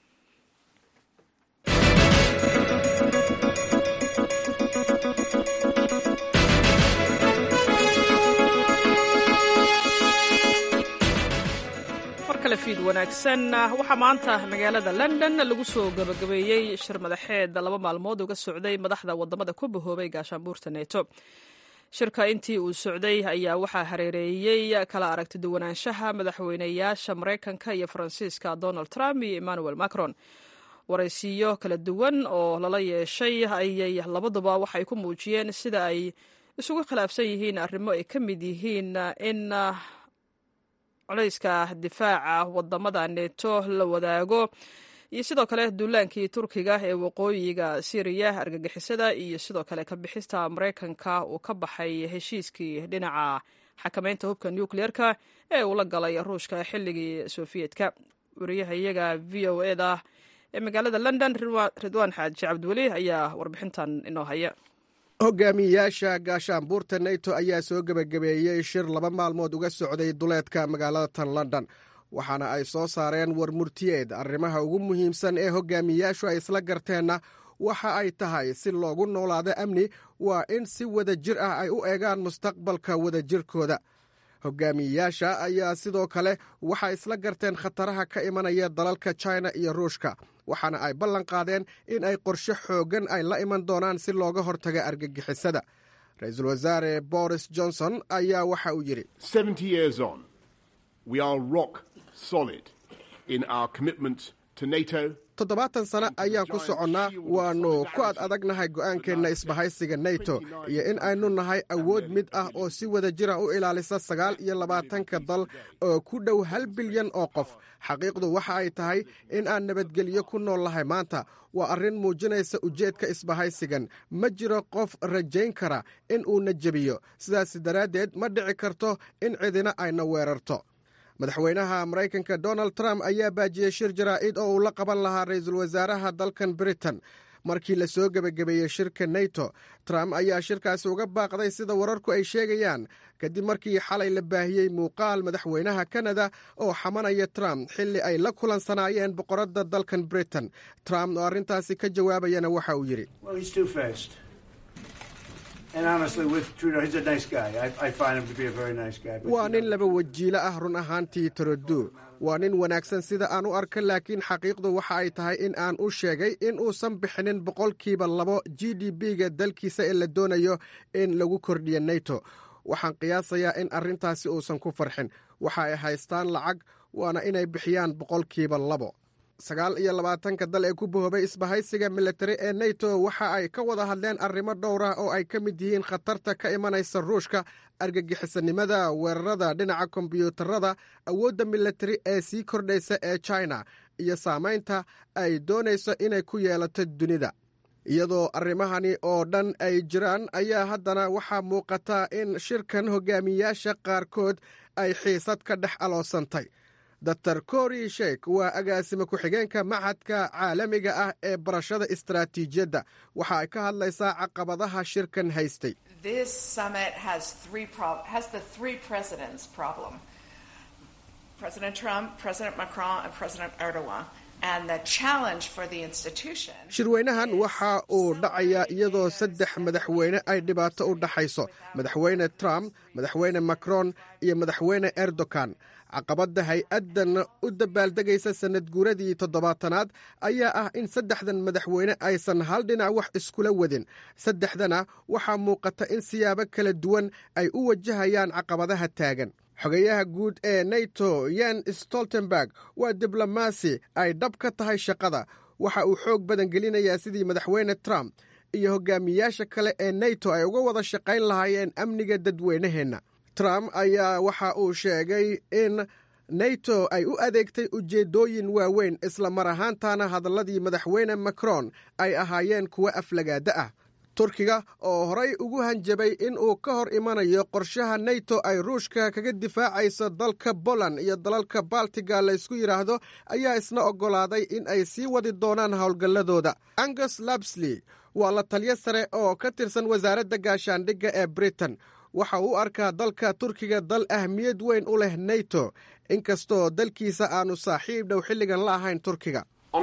fiid wanaagsan waxaa maanta magaalada london lagu soo gabagabeeyey shir madaxeed laba maalmood uga socday madaxda wadamada ku bahoobay gaashaanbuurta neto shirka intii uu socday ayaa waxaa hareereeyey kala aragti duwanaanshaha madaxweyneyaasha maraykanka iyo faransiiska donald trump iyo emmanuel macron waraysiyo kala duwan oo lala yeeshay ayay labaduba waxay ku muujiyeen sida ay isugu khilaafsan yihiin arrimo ay ka mid yihiin in culayska difaaca wadamada neto la wadaago iyo sidoo kale duulaankii turkiga ee waqooyiga syriya argagixisada iyo sidoo kale ka bixista maraykanka uu ka baxay heshiiskii dhinaca xakameynta hubka nucleerka ee uu la galay ruushka xilligii sofiyeetka wariyaha iyaga v o eda ee magaalada london ridwaan xaaji cabdiweli ayaa warbixintan inoo haya
hogaamiyayaasha gaashaanbuurta neto ayaa soo gebagabeeyey shir laba maalmood uga socday duleedka magaalada tan london waxaana ay soo saareen war murtiyeed arrimaha ugu muhiimsan ee hogaamiyayaashu ay isla garteenna waxa ay tahay si loogu noolaado amni waa in si wada jir ah ay u eegaan mustaqbalka wadajirkooda hogaamiyeyaasha ayaa sidoo kale waxay isla garteen khataraha ka imanaya dalalka china iyo ruushka waxaana ay ballan qaadeen in ay qorshe xooggan ay la iman doonaan si looga hortaga argagixisada ra-iisul wasaare boris johnson ayaa waxa uu yidhi toddobaatan sano ayaan ku soconnaa waannu ku ad adagnahay go'aankeenna isbahaysiga neto iyo in aynu nahay awood mid ah oo si wada jira u ilaalisa sagaal iyo labaatanka dal oo ku dhow hal bilyan oo qof xaqiiqdu waxa ay tahay in aan nabadgelyo ku nool lahay maanta waa arrin muujinaysa ujeedka isbahaysigan ma jiro qof rajayn kara in uuna jebiyo sidaas daraaddeed ma dhici karto in cidina ayna weerarto madaxweynaha maraykanka donald trump ayaa baajiyey shir jaraa'id oo uu la qaban lahaa ra-iisul wasaaraha dalkan britain markii la soo gebagabeeyey shirka neto trump ayaa shirkaasi uga baaqday sida wararku ay sheegayaan kadib markii xalay la baahiyey muuqaal madaxweynaha kanada oo xamanaya trump xilli ay la kulansanaayeen boqoradda dalkan britain trump oo arrintaasi ka jawaabayana waxa uu yidhi waa nin laba wajiilo ah run ahaantii torodo waa nin wanaagsan sida aan u arka laakiin xaqiiqdu waxa ay tahay in aan u sheegay in uusan bixinin boqolkiiba labo g d b-ga dalkiisa ee la doonayo in lagu kordhiyo neto waxaan qiyaasayaa in arrintaasi uusan ku farxin waxa ay haystaan lacag waana inay bixiyaan boqolkiiba labo sagaal iyo labaatanka dal ee ku bahoobay isbahaysiga militari ee neto waxa ay ka wada hadleen arrimo dhowr ah oo ay ka mid yihiin khatarta ka imanaysa ruushka argagixisanimada weerarada dhinaca kombyuutarada awoodda militari ee sii kordhaysa ee china iyo saamaynta ay doonayso inay ku yeelato dunida iyadoo arrimahani oo dhan ay jiraan ayaa haddana waxaa muuqata in shirkan hogaamiyayaasha qaarkood ay xiisad ka dhex aloosantay dor kori sheik waa agaasime ku-xigeenka machadka caalamiga ah ee barashada istaraatiijiyadda waxa ay ka hadlaysaa caqabadaha shirkan haystay shirweynahan waxa uu dhacayaa iyadoo saddex madaxweyne ay dhibaato u dhaxayso madaxweyne trump madaxweyne macron iyo madaxweyne erdogan caqabadda hay-addan u dabaaldegaysa sanad guuradii toddobaatanaad ayaa ah in saddexdan madaxweyne aysan hal dhinac wax iskula wadin saddexdana waxaa muuqata in siyaabo kala duwan ay u wajahayaan caqabadaha taagan xogayaha guud ee neto yen stoltenberg waa diblomaasi ay dhab ka tahay shaqada waxa uu xoog badan gelinayaa sidii madaxweyne trump iyo hogaamiyaasha kale ee nato ay uga wada shaqayn lahaayeen amniga dadweynaheenna trump ayaa waxa uu sheegay in nato ay u adeegtay ujeeddooyin waaweyn isla mar ahaantaana hadalladii madaxweyne macron ay ahaayeen kuwo aflagaada ah turkiga oo horay ugu hanjabay in uu ka hor imanayo qorshaha nato ay ruushka kaga difaacayso dalka boland iyo dalalka baltiga laysku yidhaahdo ayaa isna oggolaaday in ay sii wadi doonaan howlgalladooda angus labsley waa la taliyo sare oo ka tirsan wasaaradda gaashaandhigga ee britain waxa uu u arkaa dalka turkiga dal ahmiyad weyn u leh nato inkastoo dalkiisa aanu saaxiib dhow xilligan la ahayn turkiga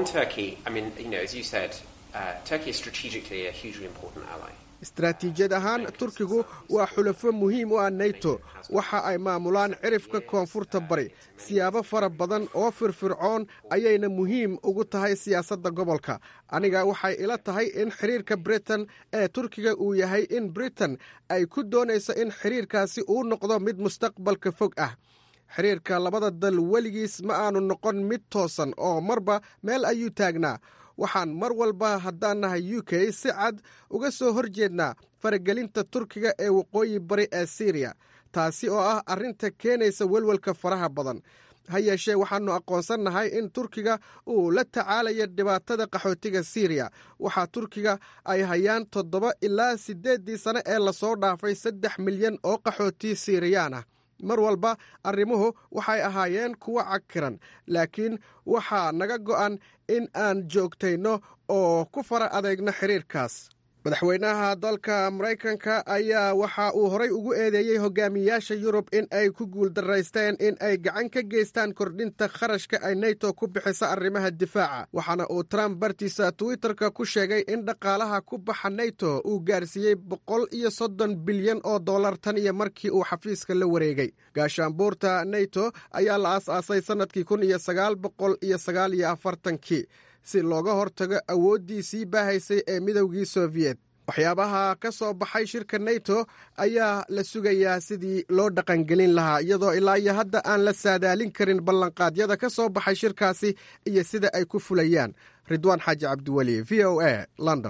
istaraatiijiyad ahaan turkigu waa xulafo muhiim u ah nato waxa ay maamulaan cirifka koonfurta bari siyaabo fara badan oo firfircoon ayayna muhiim ugu tahay siyaasadda gobolka aniga waxay ila tahay in xiriirka britain ee turkiga uu yahay in britain ay ku doonayso in xiriirkaasi uu noqdo mid mustaqbalka fog ah xiriirka labada dal weligiis ma aanu noqon mid toosan oo marba meel ayuu taagnaa waxaan mar walba haddaan nahay u k si cad uga soo hor jeednaa faragelinta turkiga ee waqooyi bari ee siriya taasi oo ah arrinta keenaysa welwelka faraha badan ha yeeshee waxaannu aqoonsannahay in turkiga uu la tacaalayo dhibaatada qaxootiga siriya waxaa turkiga ay hayaan toddoba ilaa siddeeddii sane ee lasoo dhaafay saddex milyan oo qaxooti siiriyaan ah mar walba arrimuhu waxay ahaayeen kuwo cakiran laakiin waxaa naga go'an in aan joogtayno oo ku fara adeegno xiriirkaas madaxweynaha dalka maraykanka ayaa waxa uu horay ugu eedeeyey hogaamiyaasha yurub in ay ku guuldaraysteen in ay gacan ka geystaan kordhinta kharashka ay nato ku bixisa arrimaha difaaca waxaana uu trump bartiisa twitterka ku sheegay in dhaqaalaha ku baxa nato uu gaarsiiyey boqol iyo soddon bilyan oo dollar tan iyo markii uu xafiiska la wareegay gaashaanbuurta nato ayaa la aas-aasay sannadkii kun iyo sagaal boqol iyo sagaal iyo afartankii si looga hortago awooddii sii baahaysay ee midowgii sofiyeet waxyaabaha ka soo baxay shirka nato ayaa la sugayaa sidii loo dhaqangelin lahaa iyadoo ilaa iyo hadda aan la saadaalin karin ballanqaadyada ka soo baxay shirkaasi iyo sida ay ku fulayaan ridwaan xaaji cabdiweli v o a london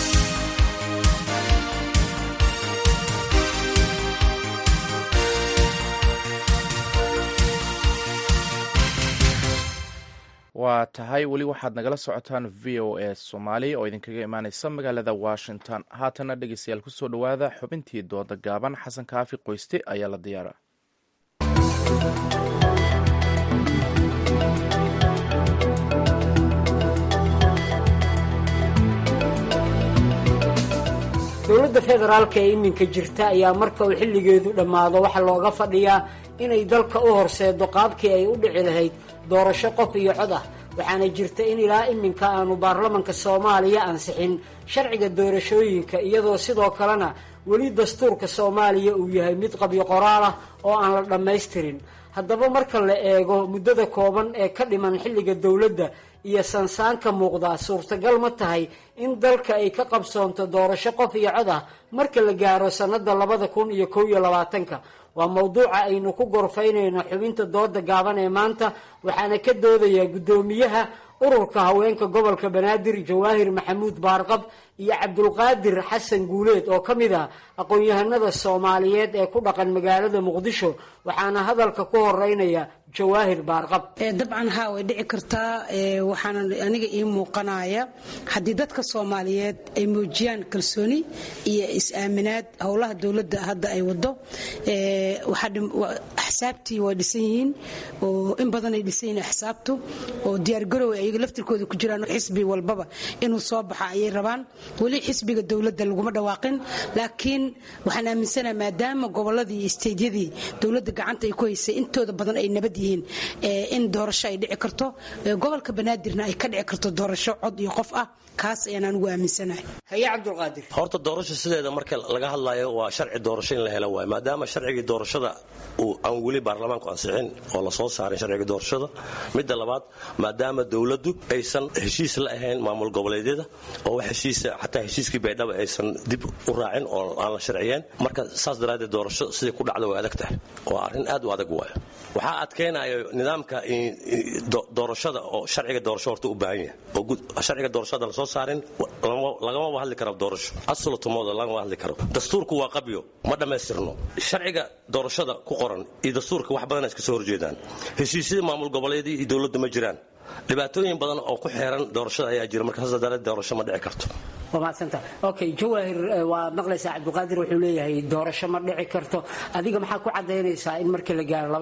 waa tahay weli waxaad nagala socotaan v o a soomaali oo idinkaga imaaneysa magaalada washington haatana dhegeystayaal kusoo dhowaada xubintii dooda gaaban xasan kaafi qoyste ayaa la diyaara
dowladda federaalka ee iminka jirta ayaa marka uu xilligeedu dhammaado waxaa looga fadhiyaa inay dalka u horseedo qaabkii ay u dhici lahayd doorasho qof iyo cod ah waxaana jirta in ilaa iminka aanu baarlamanka soomaaliya ansixin sharciga doorashooyinka iyadoo sidoo kalena weli dastuurka soomaaliya uu yahay mid qabyo qoraal ah oo aan la dhammaystirin haddaba marka la eego muddada kooban ee ka dhiman xilliga dowladda iyo sansaanka muuqdaa suurtagal ma tahay in dalka ay ka qabsoonto doorasho qof iyo cod ah marka la gaaro sannada labada kun iyo kow iyo labaatanka waa mowduuca aynu ku gorfaynayno xubinta dooda gaaban ee maanta waxaana ka doodayaa guddoomiyaha ururka haweenka gobolka banaadir jawaahir maxamuud baarqab iyo cabdulqaadir xasan guuleed oo ka mid ah aqoon-yahanada soomaaliyeed ee ku dhaqan magaalada muqdisho waxaana hadalka ku horeynaya jawaahir baarqab
dabcan haa way dhici kartaa waxaana aniga ii muuqanaya haddii dadka soomaaliyeed ay muujiyaan kalsooni iyo is-aaminaad howlaha dowladda hadda ay wado axsaabtii waa dhisan yihiin oo in badan ay dhisan yihiin axsaabtu oo diyaargarow ayaga laftirkooda ku jiraan xisbi walbaba inuu soo baxa ayay rabaan weli xisbiga dowladda laguma dhawaaqin laakiin waxaan aaminsanaha maadaama goboladii iyo isteydyadii dowladda gacanta ay ku haysay intooda badan ay nabad yihiin in doorasho ay dhici karto gobolka banaadirna ay ka dhici karto doorasho cod iyo qof ah kaas ayaan anigu aaminsanahay
haye cabdulqaadir
horta doorasho sideeda marka laga hadlayo waa sharci doorasho in la helo waay maadaama sharcigii doorashada uu aan weli weli baarlamaanku ansixin oo la soo saarin sharciga doorashada midda labaad maadaama dowladdu aysan heshiis la ahayn maamul goboleedyada oo wax heshiisa xataa heshiiskii baydhaba aysan dib u raacin oo aan la sharciyeyn marka saas daraaddeed doorasho sidai ku dhacda way adag tahay waa arrin aad u adag waayo waxaa adkeenaya nidaamka doorashada oo sharciga doorasho horta u baahan yahay oo sharciga doorashada la soo saarin lagamaba hadli karo doorasho asulatumooda lagama hadli karo dastuurku waa qabyo ma dhammaystirno sharciga doorashada ku qoran iyo dastuurka wax badan iska soo horjeedaan heshiisyada maamul goboleedii iyo dowladda ma jiraan dhibaatooyin badan oo ku xeeran doorashada ayaa jira marka saas daraadeed doorasho ma dhici karto
waa mahadsanta okay jawaahir waa maqlaysaa cabdiqaadir wuxuu leeyahay doorasho ma dhici karto adiga maxaa ku cadaynaysaa in markii la gaaro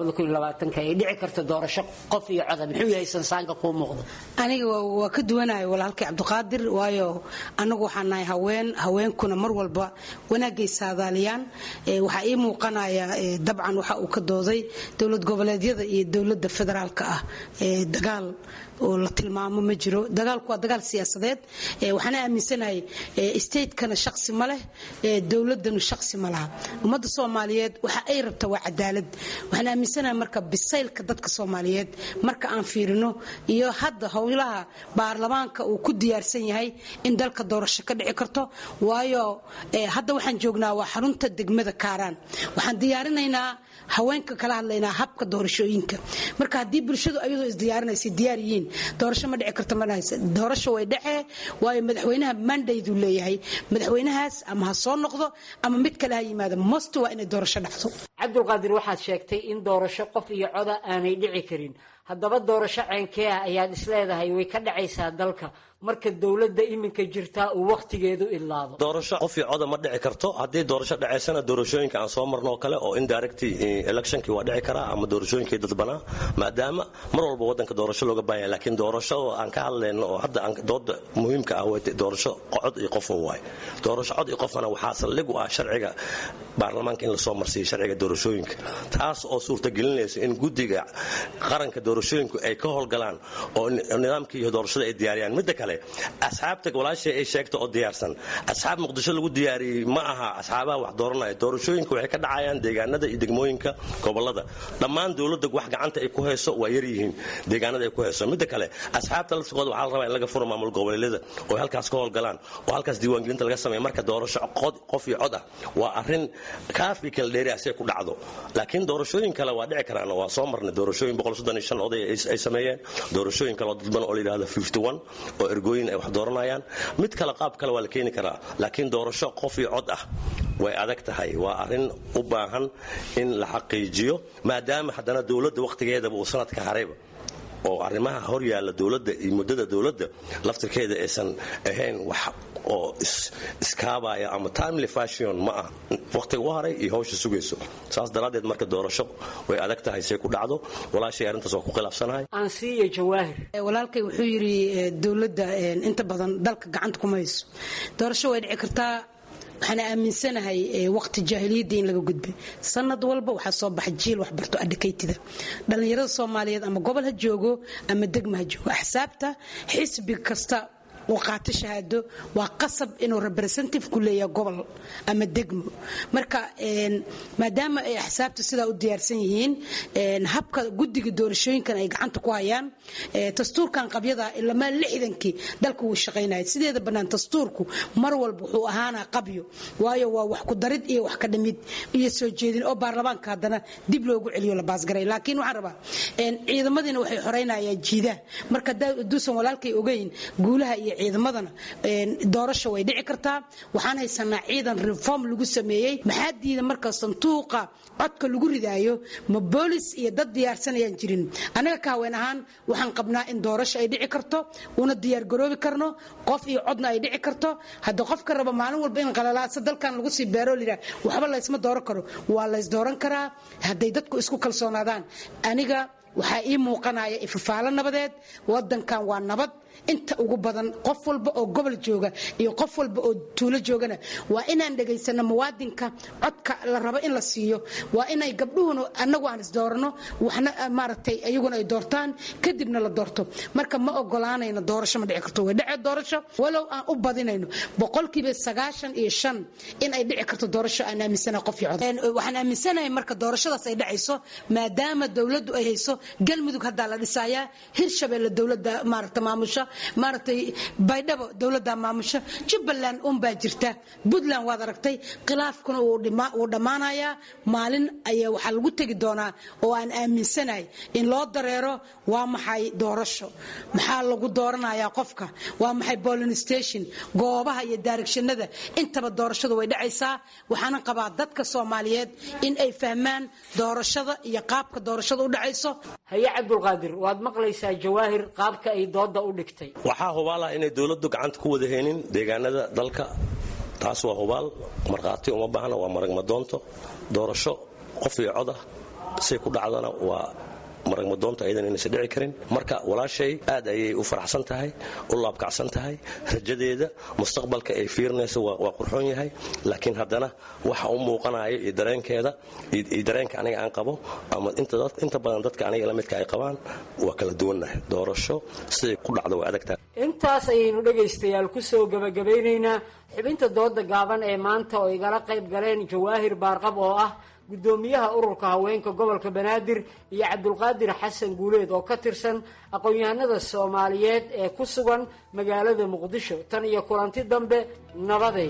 ay dhici karto doorasho qof iyo coda muxuu yahay sansaanka kuu muuqda
aniga waa ka duwanahay walaalkay cabdiqaadir waayo anagu waxaan nahay haween haweenkuna mar walba wanaagay saadaaliyaan waxaa ii muuqanaya dabcan waxa uu ka dooday dowlad goboleedyada iyo dowladda federaalka ah dagaal oo la tilmaamo ma jiro dagaalku waa dagaal siyaasadeed waxaana aaminsanahay statekana shaqsi ma leh dowladanu shaqsi ma laha ummadda soomaaliyeed waxa ay rabta waa cadaalad waxaan aaminsanahay marka bisaylka dadka soomaaliyeed marka aan fiirino iyo hadda howlaha baarlamaanka uu ku diyaarsan yahay in dalka doorasho ka dhici karto waayo hadda waxaan joognaa waa xarunta degmada kaaraan waxaan diyaarinaynaa haweenka kala hadlaynaa habka doorashooyinka marka haddii bulshadu ayadoo isdiyaarinaysa diyaar yihiin doorasho ma dhici karto manahaysa doorasho way dhacee waayo madaxweynaha mandaydu leeyahay madaxweynahaas ama ha soo noqdo ama mid kale ha yimaado most waa inay doorasho dhacdo
cabdulqaadir waxaad sheegtay in doorasho qof iyo coda aanay dhici karin haddaba doorasho ceenkee ah ayaad isleedahay way ka dhacaysaa dalka marka dowladda iminka jirtaa uu wakhtigeedu idlaado
doorasho qof iyo coda ma dhici karto haddii doorasho dhacaysana doorashooyinka aan soo marno oo kale oo indirect electionkii waa dhici karaa ama doorashooyinkii dadbanaa maadaama mar walba waddanka doorasho looga baahan yahay laakiin doorasho oo aan ka hadlayno oo hadda aan dooda muhiimka ah way doorasho cod iyo qof waay doorasho cod iyo qofana waxaa saldhig u ah sharciga baarlamaanka in lasoo marsiiyo sharciga doorashooyinka taas oo suurtagelinaysa in guddiga qaranka doorashooyinku ay ka howlgalaan oo nidaamkii iyo doorashada ay diyaariyaan midda kale asxaabta walaashay ay sheegta oo diyaarsan asxaab muqdisho lagu diyaariyey ma aha asxaabaha wax dooranaya doorashooyinka waxay ka dhacayaan deegaanada iyo degmooyinka gobolada dhammaan dowladda wax gacanta ay ku hayso waa yar yihiin deegaanada ay ku hayso midda kale asxaabta laftigooda waxaa la rabaa in laga furo maamul goboleedyada oo halkaas ka howlgalaan oo halkaas diiwaangelinta laga sameeya marka doorasho qof iyo cod ah waa arrin kaafi kala dheeri ah si ay ku dhacdo laakiin doorashooyin kale waa dhici karaan waa soo marnay doorashooyin oday ay sameeyeen doorashooyin kale oo dadban oo la yidhahdo oo ergooyin ay wax dooranayaan mid kale qaab kale waa la keeni karaa laakiin doorasho qof iyo cod ah way adag tahay waa arrin u baahan in la xaqiijiyo maadaama haddana dowladda wakhtigeedaba uu sanadka harayba oo arrimaha hor yaalla dowladda iyo muddada dowladda laftirkeeda aysan ahayn wax oo iskaabaya ama timely fashion ma ah wakhtiga u haray iyo hawsha sugayso saas daraaddeed marka doorasho way adag tahay say ku dhacdo walaashay arrintaas waa ku khilaafsanahay
ansiiya jawaahir
walaalkay wuxuu yidhi dowladda inta badan dalka gacanta kuma hayso doorasho way dhici kartaa waxaana aaminsanahay waqti jaahiliyadda in laga gudbay sanad walba waxaa soo baxa jiil waxbarto adhikaytida dhallinyarada soomaaliyeed ama gobol ha joogo ama degma ha joogo axsaabta xisbi kasta uu qaato shahaado waa qasab inuu representative ku leeyahay gobol ama degmo marka maadaama ay axsaabta sidaa u diyaarsan yihiin habka guddiga doorashooyinkan ay gacanta ku hayaan dastuurkan qabyada ilamaa lixdankii dalka wuu shaqaynaya sideeda bannaan dastuurku mar walba wuxuu ahaanaa qabyo waayo waa wax ku darid iyo wax ka dhamid iyo soo jeedin oo baarlamaanka haddana dib loogu celiyo la baasgaray laakiin waxaan rabaa ciidamadiina waxay xoreynayaan jiidaha marka haduusan walaalkay ogeyn guulaha iyo ciidamadana doorasho way dhici kartaa waxaan haysanaa ciidan reform lagu sameeyey maxaa diida marka sanduuqa codka lagu ridaayo ma boolis iyo dad diyaarsanayaan jirin anaga ka haween ahaan waxaan qabnaa in doorasho ay dhici karto una diyaargaroobi karno qof iyo codna ay dhici karto hadda qofka raba maalin walba in qalalaasa dalkan lagu sii beero liraa waxba laysma dooran karo waa lays dooran karaa hadday dadku isku kalsoonaadaan aniga waxaa ii muuqanaya ifafaalo nabadeed wadankan waa nabad inta ugu badan qof walba oo gobol jooga iyo qof walba oo tuulo joogana waa inaan dhegaysano muwaadinka codka la rabo in la siiyo waa inay gabdhuhuna annagu aan isdoorano waxna maaragtay iyaguna ay doortaan kadibna la doorto marka ma ogolaanayno doorasho ma dhici karto way dhece doorasho walow aan u badinayno boqolkiiba sagaashan iyo shan in ay dhici karto doorasho aan aaminsanahay qof iyo cod waxaan aaminsanahay marka doorashadaas ay dhacayso maadaama dowladdu ay hayso galmudug haddaa la dhisayaa hirshabeelle dowladda maaragta maamusha maaragtay baydhabo dowladda maamusha jubbaland unbaa jirta puntland waad aragtay khilaafkuna wuu dhammaanayaa maalin ayaa waxaa lagu tegi doonaa oo aan aaminsanahay in loo dareero waa maxay doorasho maxaa lagu dooranayaa qofka waa maxay bolin station goobaha iyo daaregshanada intaba doorashadu way dhacaysaa waxaana qabaa dadka soomaaliyeed in ay fahmaan doorashada iyo qaabka doorashada u dhacayso
haye cabdulqaadir waad maqlaysaa jawaahir qaabka ay dooda u dhigtay
waxaa hubaala inay dowladdu gacanta ku wada heenin deegaanada dalka taas waa hubaal markhaati uma baahna waa maragmadoonto doorasho qof iyo cod ah say ku dhacdana waa maragmadoonta ayadan inaysan dhici karin marka walaashay aad ayay u faraxsan tahay u laabkacsan tahay rajadeeda mustaqbalka ay fiirinayso waa qurxoon yahay laakiin haddana waxa u muuqanaya iyo dareenkeeda iyo dareenka aniga aan qabo ama inta badan dadka aniga la midka ay qabaan waa kala duwannahay doorasho siday ku dhacdo waa adagtahay
intaas ayaynu dhegaystayaal ku soo gebagabaynaynaa xubinta dooda gaaban ee maanta oo igala qayb galeen jawaahir baarqab oo ah gudoomiyaha ururka haweenka gobolka banaadir iyo cabdulqaadir xasan guuleed oo ka tirsan aqoon-yahanada soomaaliyeed ee ku sugan magaalada muqdisho tan iyo kulanti dambe nabaday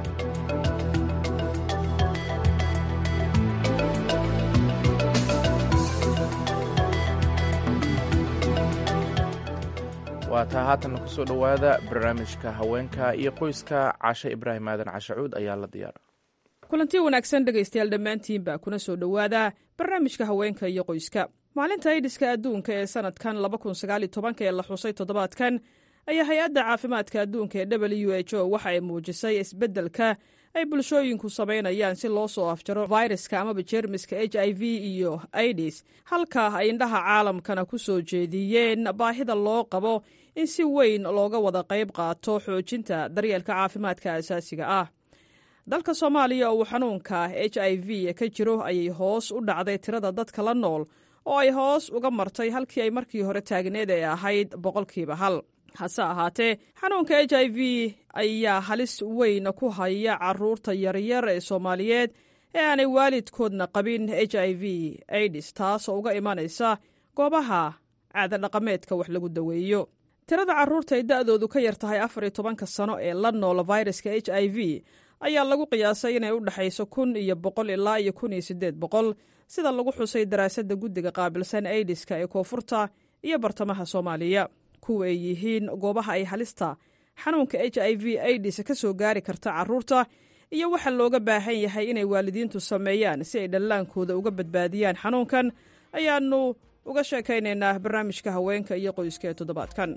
waa taa haatanna kusoo dhowaada barnaamijka haweenka iyo qoyska cashe ibraahim aadan cashacuud ayaa la diyaara
kulanti wanaagsan dhegaystayaal dhammaantiinba kuna soo dhowaada barnaamijka haweenka iyo qoyska maalinta aidiska adduunka ee sanadkan ee la xusay toddobaadkan ayaa hay-adda caafimaadka adduunka ee w h o waxa ay muujisay isbeddelka ay bulshooyinku samaynayaan si loo soo afjaro fayraska amaba jeermiska h i v iyo aidis halka ay indhaha caalamkana ku soo jeediyeen baahida loo qabo in si weyn looga wada qayb qaato xoojinta daryeelka caafimaadka asaasiga ah dalka soomaaliya oo uu xanuunka h i v ka jiro ayay hoos u dhacday tirada dadka la nool oo ay hoos uga martay halkii ay markii hore taagneed ee ahayd boqolkiiba hal hase ahaatee xanuunka h i v ayaa halis weyn ku haya caruurta yaryar ee soomaaliyeed ee aanay waalidkoodna qabin h i v aidis taasoo uga imanaysa goobaha caadadhaqameedka wax lagu daweeyo tirada caruurta ay da'doodu ka yar tahay afar iyo tobanka sano ee la nool fayraska h i v ayaa lagu qiyaasay inay u dhexayso kun iyo boqol ilaa iyo kun iyo siddeed boqol sida lagu xusay daraasadda guddiga qaabilsan aidiska ee koonfurta iyo bartamaha soomaaliya kuwa ay yihiin goobaha ay halista xanuunka h i v aidis ka soo gaari karta caruurta iyo waxa looga baahan yahay inay waalidiintu sameeyaan si ay dhallaankooda uga badbaadiyaan xanuunkan ayaannu uga sheekaynaynaa barnaamijka haweenka iyo qoyska ee toddobaadkan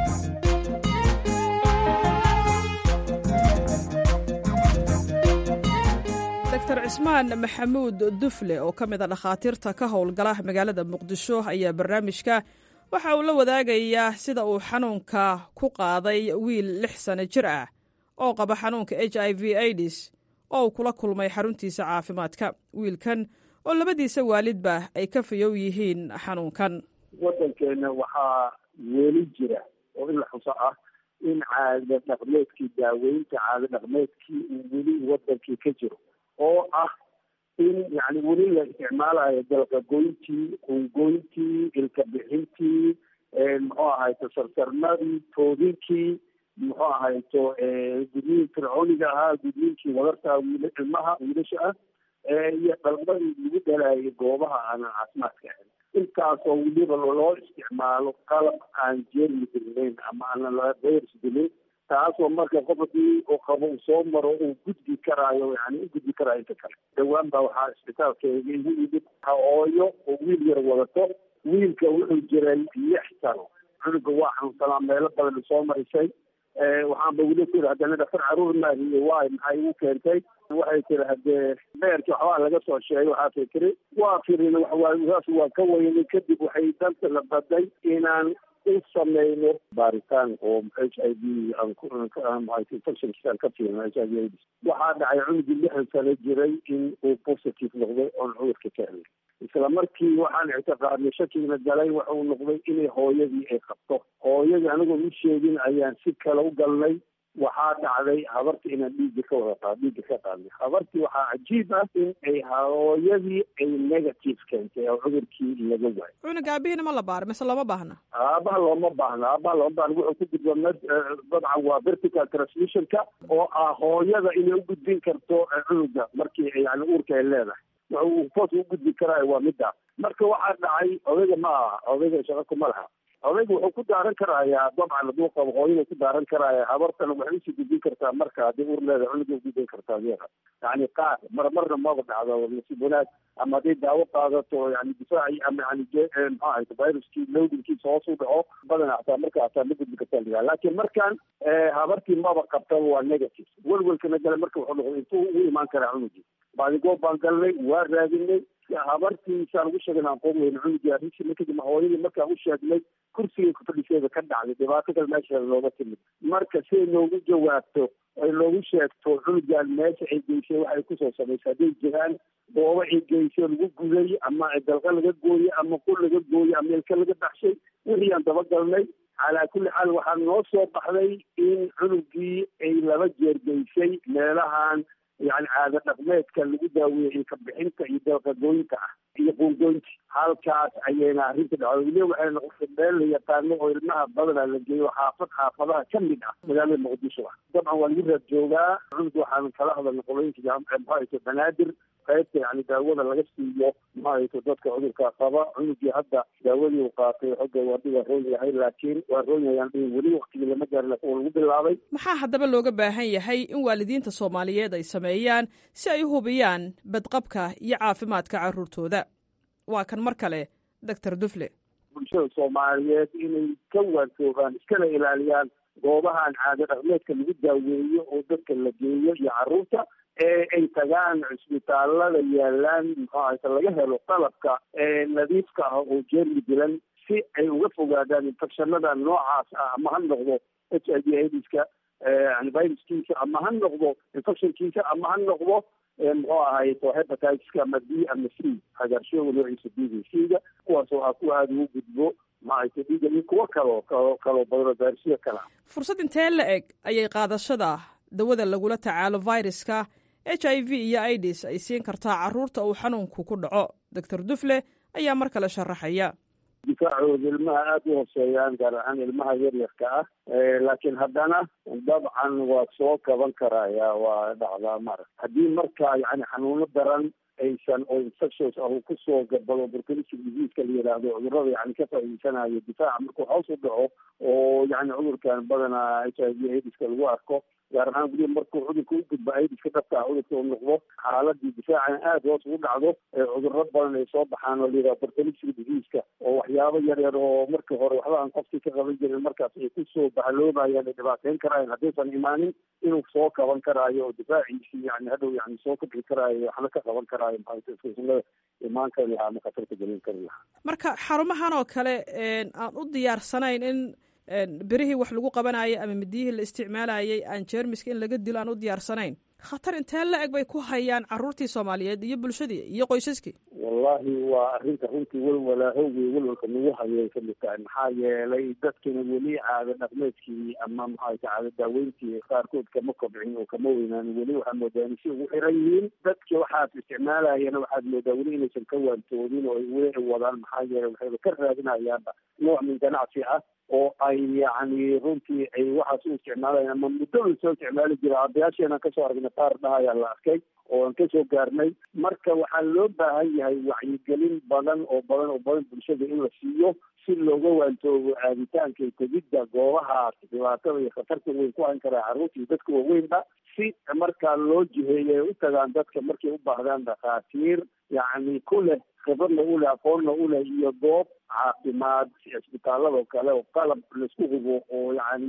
dr cismaan maxamuud dufle oo ka mid a dhakhaatiirta ka howlgala magaalada muqdisho ayaa barnaamijka waxa uu la wadaagayaa sida uu xanuunka ku qaaday wiil lix sano jir ah oo qaba xanuunka h i v aidis oo uu kula kulmay xaruntiisa caafimaadka wiilkan oo labadiisa waalidba ay ka fayow yihiin xanuunkan
waddankeena waxaa weli jira oo in la xuso ah in caada dhaqmeedkii daaweynta caada dhaqmeedkii uu weli wadankii ka jiro oo ah in yani weli la isticmaalayo dalqagoyntii qungoyntii ilka bixintii muxuu ahayto sarsarmadii toodinkii muxuu ahayto gudniin fircooniga ahaa gudniinkii wadarta wiil ilmaha wiilasha ah iyo dhalmadii lagu dhalaayay goobaha aanan caafimaadka ahayn intaasoo weliba loo isticmaalo qalab aan jeermi dilnayn ama aanan la virus dilin taasoo marka qof hadii uu qabo uu soo maro uu gudbi karaayo yani u gudbi karaayo inta kale dhawaan baa waxaa isbitaalkeega igu yimid hooyo oo wiil yar wadato wiilka wuxuu jiray lix sano cunuga waa xanuunsanaa meelo badan soo marisay waxaanba weli ku yidhi haddana dhaktar caruur maahiye waay maxay igu keentay waxay tiri haddee beerki waxbaa laga soo sheegay waxaasay tiri waa firin waxwaas waa ka weynay kadib waxay danta la baday inaan u sameyno baaritaan oo h i v infection ka fiirno h i v aids waxaa dhacay cunugii lixdan sano jiray in uu positive noqday oon cudurka ka helay isla markii waxaan ictiqaadnay shakiina galay waxuu noqday inay hooyadii ay qabto hooyadii anigoo u sheegin ayaan si kale u galnay waxaa dhacday habarta inaan dhiigga ka wada qaad dhiigga ka qaadnay habartii waxaa cajiib ah in ay hooyadii ay negative keentay oo cudurkii laga waayo
cunuga aabihina ma la baara mise looma baahna
aabaha looma baahna aabaha looma baahna wuxuu ku gudba dabcan waa vertical transmissionka oo ah hooyada inay u gudbin karto cunuga markii yani uurka ay leedahay wuxuu foos u gudbi karaayo waa midda marka waxaa dhacay odayga ma aha odayga shaqo kuma laha odayga wuxuu ku daaran karayaa dabcan hadduu qabo hooyada ku daaran karaya habartana waxay usii gudbin kartaa marka haddii ur leeda cunuga ugudbin kartaa adeera yani qaar mar marna maba dhacdo nasiib wanaag ama hadday daawo qaadato yani difaaci ama yani maxaa ahayta viruskii lowdinkiisa hoos u dhaco badana hataa marka hataa ma gudbi kartaa ligaa laakiin markan habartii maba qabtaba waa negative welwelkana gale marka wuxuu noqday intuu ugu imaan karaa cunugii baadigoob baan galnay waa raadinay habartiisaan ugu sheegay aan qoom weyne cunugii arrintii kadib hooyadii markaan u sheegnay kursigay ku fadhiseeda ka dhacday dhibaato kale meesheeda looga timid marka siay noogu jawaabto ay noogu sheegto cunugan meesha ay geysay waxay kusoo samaysay hadday jiraan goobo ay geysay lagu guday ama dalqa laga gooyey ama qul laga gooyey ama ilka laga baxshay wixii aan dabagalnay calaa kulli xaal waxaa noo soo baxday in cunugii ay laba jeer geysay meelahan yani caado dhaqmeedka lagu daaweeyey ilka bixinta iyo dalqagooyinta ah iyo quungoynta halkaas ayayna arrinta dhacday weliba waxay noqotay meel la yaqaano oo ilmaha badana la geeyo xaafad xaafadaha ka mid ah magaalada muqdisho ah dabcan waa lagu raad joogaa cunug waxaan kala hadalnay qolooyinka maxaayto banaadir qaybta yani daawada laga siiyo maxaayto dadka cudurka qaba cunugii hadda daawadii uu qaatay xogga wadi waa roon yahay laakiin waa roon yahayaan dhihin weli waktigii lama gaarin laakiin waa lagu bilaabay
maxaa haddaba looga baahan yahay in waalidiinta soomaaliyeed ay sameeyaan si ay u hubiyaan badqabka iyo caafimaadka carruurtooda waa kan mar kale doctor dufle
bulshada soomaaliyeed inay ka waantoogaan iskana ilaaliyaan goobahan caado dhaqmeedka lagu daaweeyo oo dadka la geeyo iyo carruurta ee ay tagaan cisbitaalada yaalaan muxuu ahayta laga helo qalabka nadiifka ah oo jeermi dilan si ay uga fogaadaan infectionada noocaas ah ama ha noqdo h i v aidiska yani viruskiisa ama ha noqdo infectionkiisa ama ha noqdo muxuu ahayto hepatitiska ama b ama c hagaarshooga noociisa b v c-ga kuwaas oo ah kuwa aada ugu gudbo maahayto dhiiga iyo kuwo kaloo kaloo kaloo badano gaarsiyo kale ah
fursad intee la eg ayay qaadashada dawada lagula tacaalo viruska h i v iyo idis ay siin kartaa carruurta uu xanuunku ku dhaco doctor dufle ayaa mar kale sharaxaya
difaacooda ilmaha aada u hooseeyaan gaar ahaan ilmaha yaryarka ah laakiin haddana dabcan waa soo kaban karaya waa dhacdaa mara haddii marka yani xanuuno daran aysan oo infections ah uu kusoo gabado opportunistic diseaseka la yidhaahdo cudurada yani ka faa'iideysanayo difaaca markuu hoos u dhaco oo yani cudurkan badanaa h i v aidiska lagu arko gaar ahaan weliba markuu cudurka u gudba aidiska dhabka ah cudurka uu noqdo xaaladii difaacana aada hoos ugu dhacdo cudurro badan ay soo baxaan oo layidhaha opportunistic diseaseka oo waxyaabo yar yar oo markii hore waxba aan qofkii ka qaban jirin markaas ay kusoo bahaloobayaan ay dhibaateyn karaayan haddaysan imaanin inuu soo kaban karaayo oo difaaciisii yani hadhow yani soo kobci karaayo waxna ka qaban karaayo maxasunada imaan kari lahaa ama khatarta gelin kari lahaa
marka xarumahan oo kale aan u diyaarsanayn in berihii wax lagu qabanayay ama midiyihii la isticmaalayay aan jeermiska in laga dilo aan u diyaarsanayn khatar intee la eg bay ku hayaan carruurtii soomaaliyeed iyo bulshadii iyo qoysaskii
wallahi waa arrinta runtii welwalaahowgii welwalka nagu hayay kamid tahay maxaa yeelay dadkina weli caado dhaqmeedkii ama maxaayta caado daaweyntii qaarkood kama kobcin oo kama weynaan weli waxaa moodaa inay si ugu xiran yihiin dadki waxaad isticmaalayana waxaad moodaa weli inaysan ka waantoodin oo ay weli wadaan maxaa yeelay waxayba ka raadinayaanba nooc min ganacsi ah oo ay yani runtii ay waxaas u isticmaalayaan ama muddada soo isticmaali jira aabayaasheena kasoo aragnay qaar dhahayaa la arkay oo aan kasoo gaarnay marka waxaa loo baahan yahay wacyigelin badan oo badan oo badan bulshada in la siiyo si looga waantoobo aaditaanka tegidda goobahaas dhibaatada iyo khatarta weyn ku hayn karaa carruurta iyo dadka waaweynba si markaa loo jiheeyo ay u tagaan dadka markay u baahdaan dhakhaatiir yacni ku leh khibradna u leh aqoonna u leh iyo goob caafimaad cisbitaalada oo kale oo qalab laisku hubo oo yacni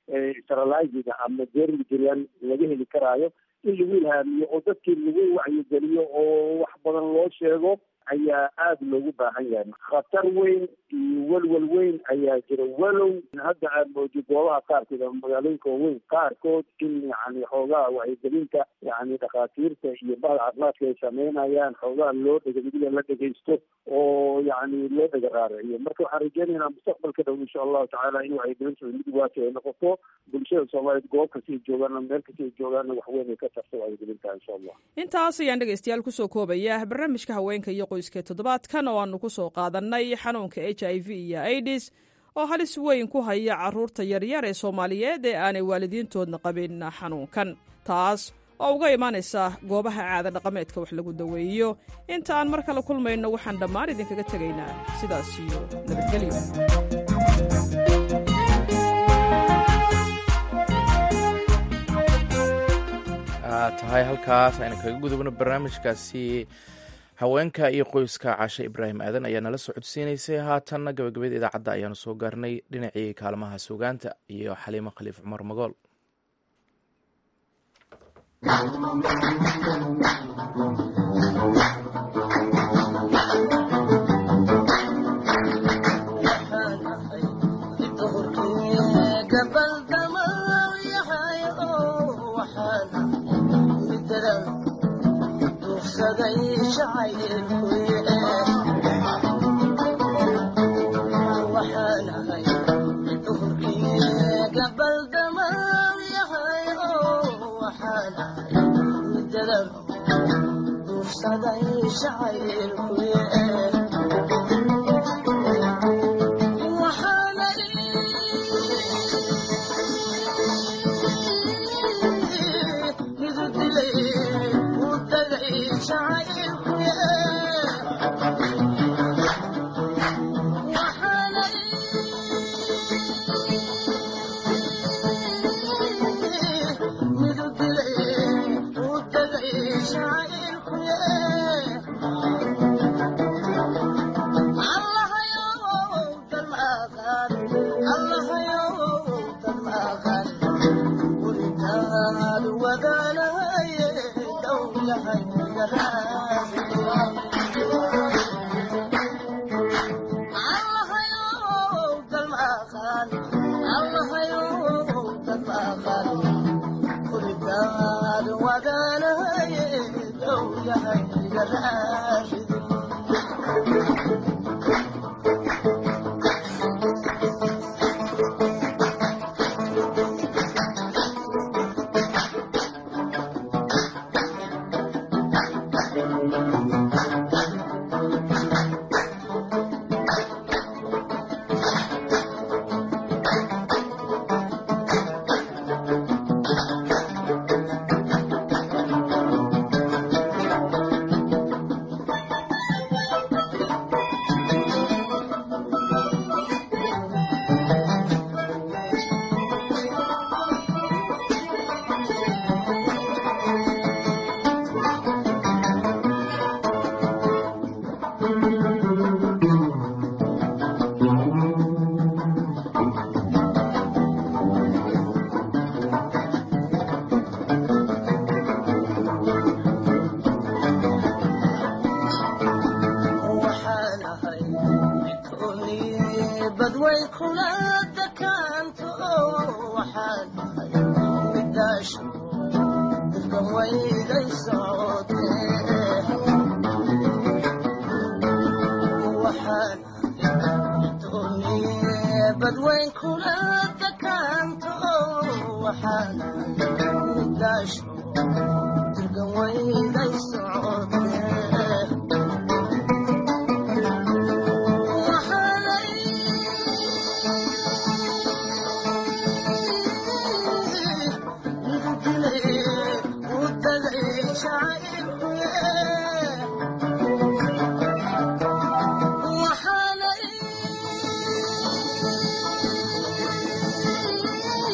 steriliziga ama dermigrian laga heli karaayo in lagu ilhaamiyo oo dadkii lagu wacyigeliyo oo wax badan loo sheego ayaa aada loogu baahan yahay khatar weyn iyo welwel weyn ayaa jira walow hadda aad moodo goobaha qaarkood ama magaalooyinka waaweyn qaarkood in yani xoogaha wacyigelinta yani dhakhaatiirta iyo bahda caafimaadka ay sameynayaan xoogaha loo dhegamidiga la dhegaysto oo yani loo dhega raaraciyo marka waxaan rajeynaynaa mustaqbalka dhow insha allahu tacaala in wacyigelinta mid waati ay noqoto bulshada soomaaliyeed goob kasta ay joogaan meel kasta ay joogaanna waxweyn ay ka tarto wacyigelinta insha allah
intaas ayaan dhegaystayaal kusoo koobaya barnaamijka haweenka iyo qoyska toddobaadkan oo aanu ku soo qaadanay xanuunka h i v iyo aidis oo halis weyn ku haya carruurta yaryar ee soomaaliyeed ee aanay waalidiintoodna qabin xanuunkan taas oo uga imaanaysa goobaha caada dhaqameedka wax lagu daweeyo inta aan mar kale kulmayno waxaan dhammaan idinkaga tegaynaa sidaas iyo nabadgelyo
tahay halkaas aynu kaga gudubno barnaamijkaasi haweenka iyo qoyska cashe ibraahim aadan ayaa nala soo codsiinaysay haatanna gabagabada idaacadda ayaanu soo gaarnay dhinacii kaalmaha sugaanta iyo xaliimo khaliif cumar magool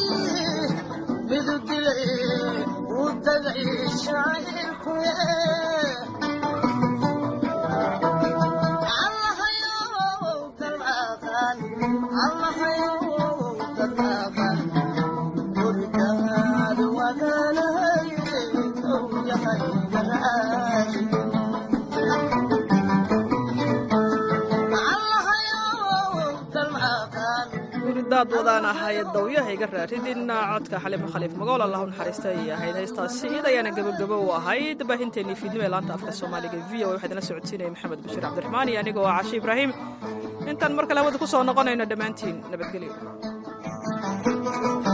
Yeah.
haddaad wadaan ahay dawyaha iga raaridin codka xalimo khaliif magool allahu naxariista ayay ahayd heestaasi id ayaana gebagabo u ahayd baahinteennii fiidnimo ee laanta afka soomaaliga v o waxaa idinla socodsiinaya maxamed bashiir cabdiraxmaan iyo anigoo ah cashi ibraahim intaan mar kale hawada ku soo noqonayno dhammaantiin nabadgelyo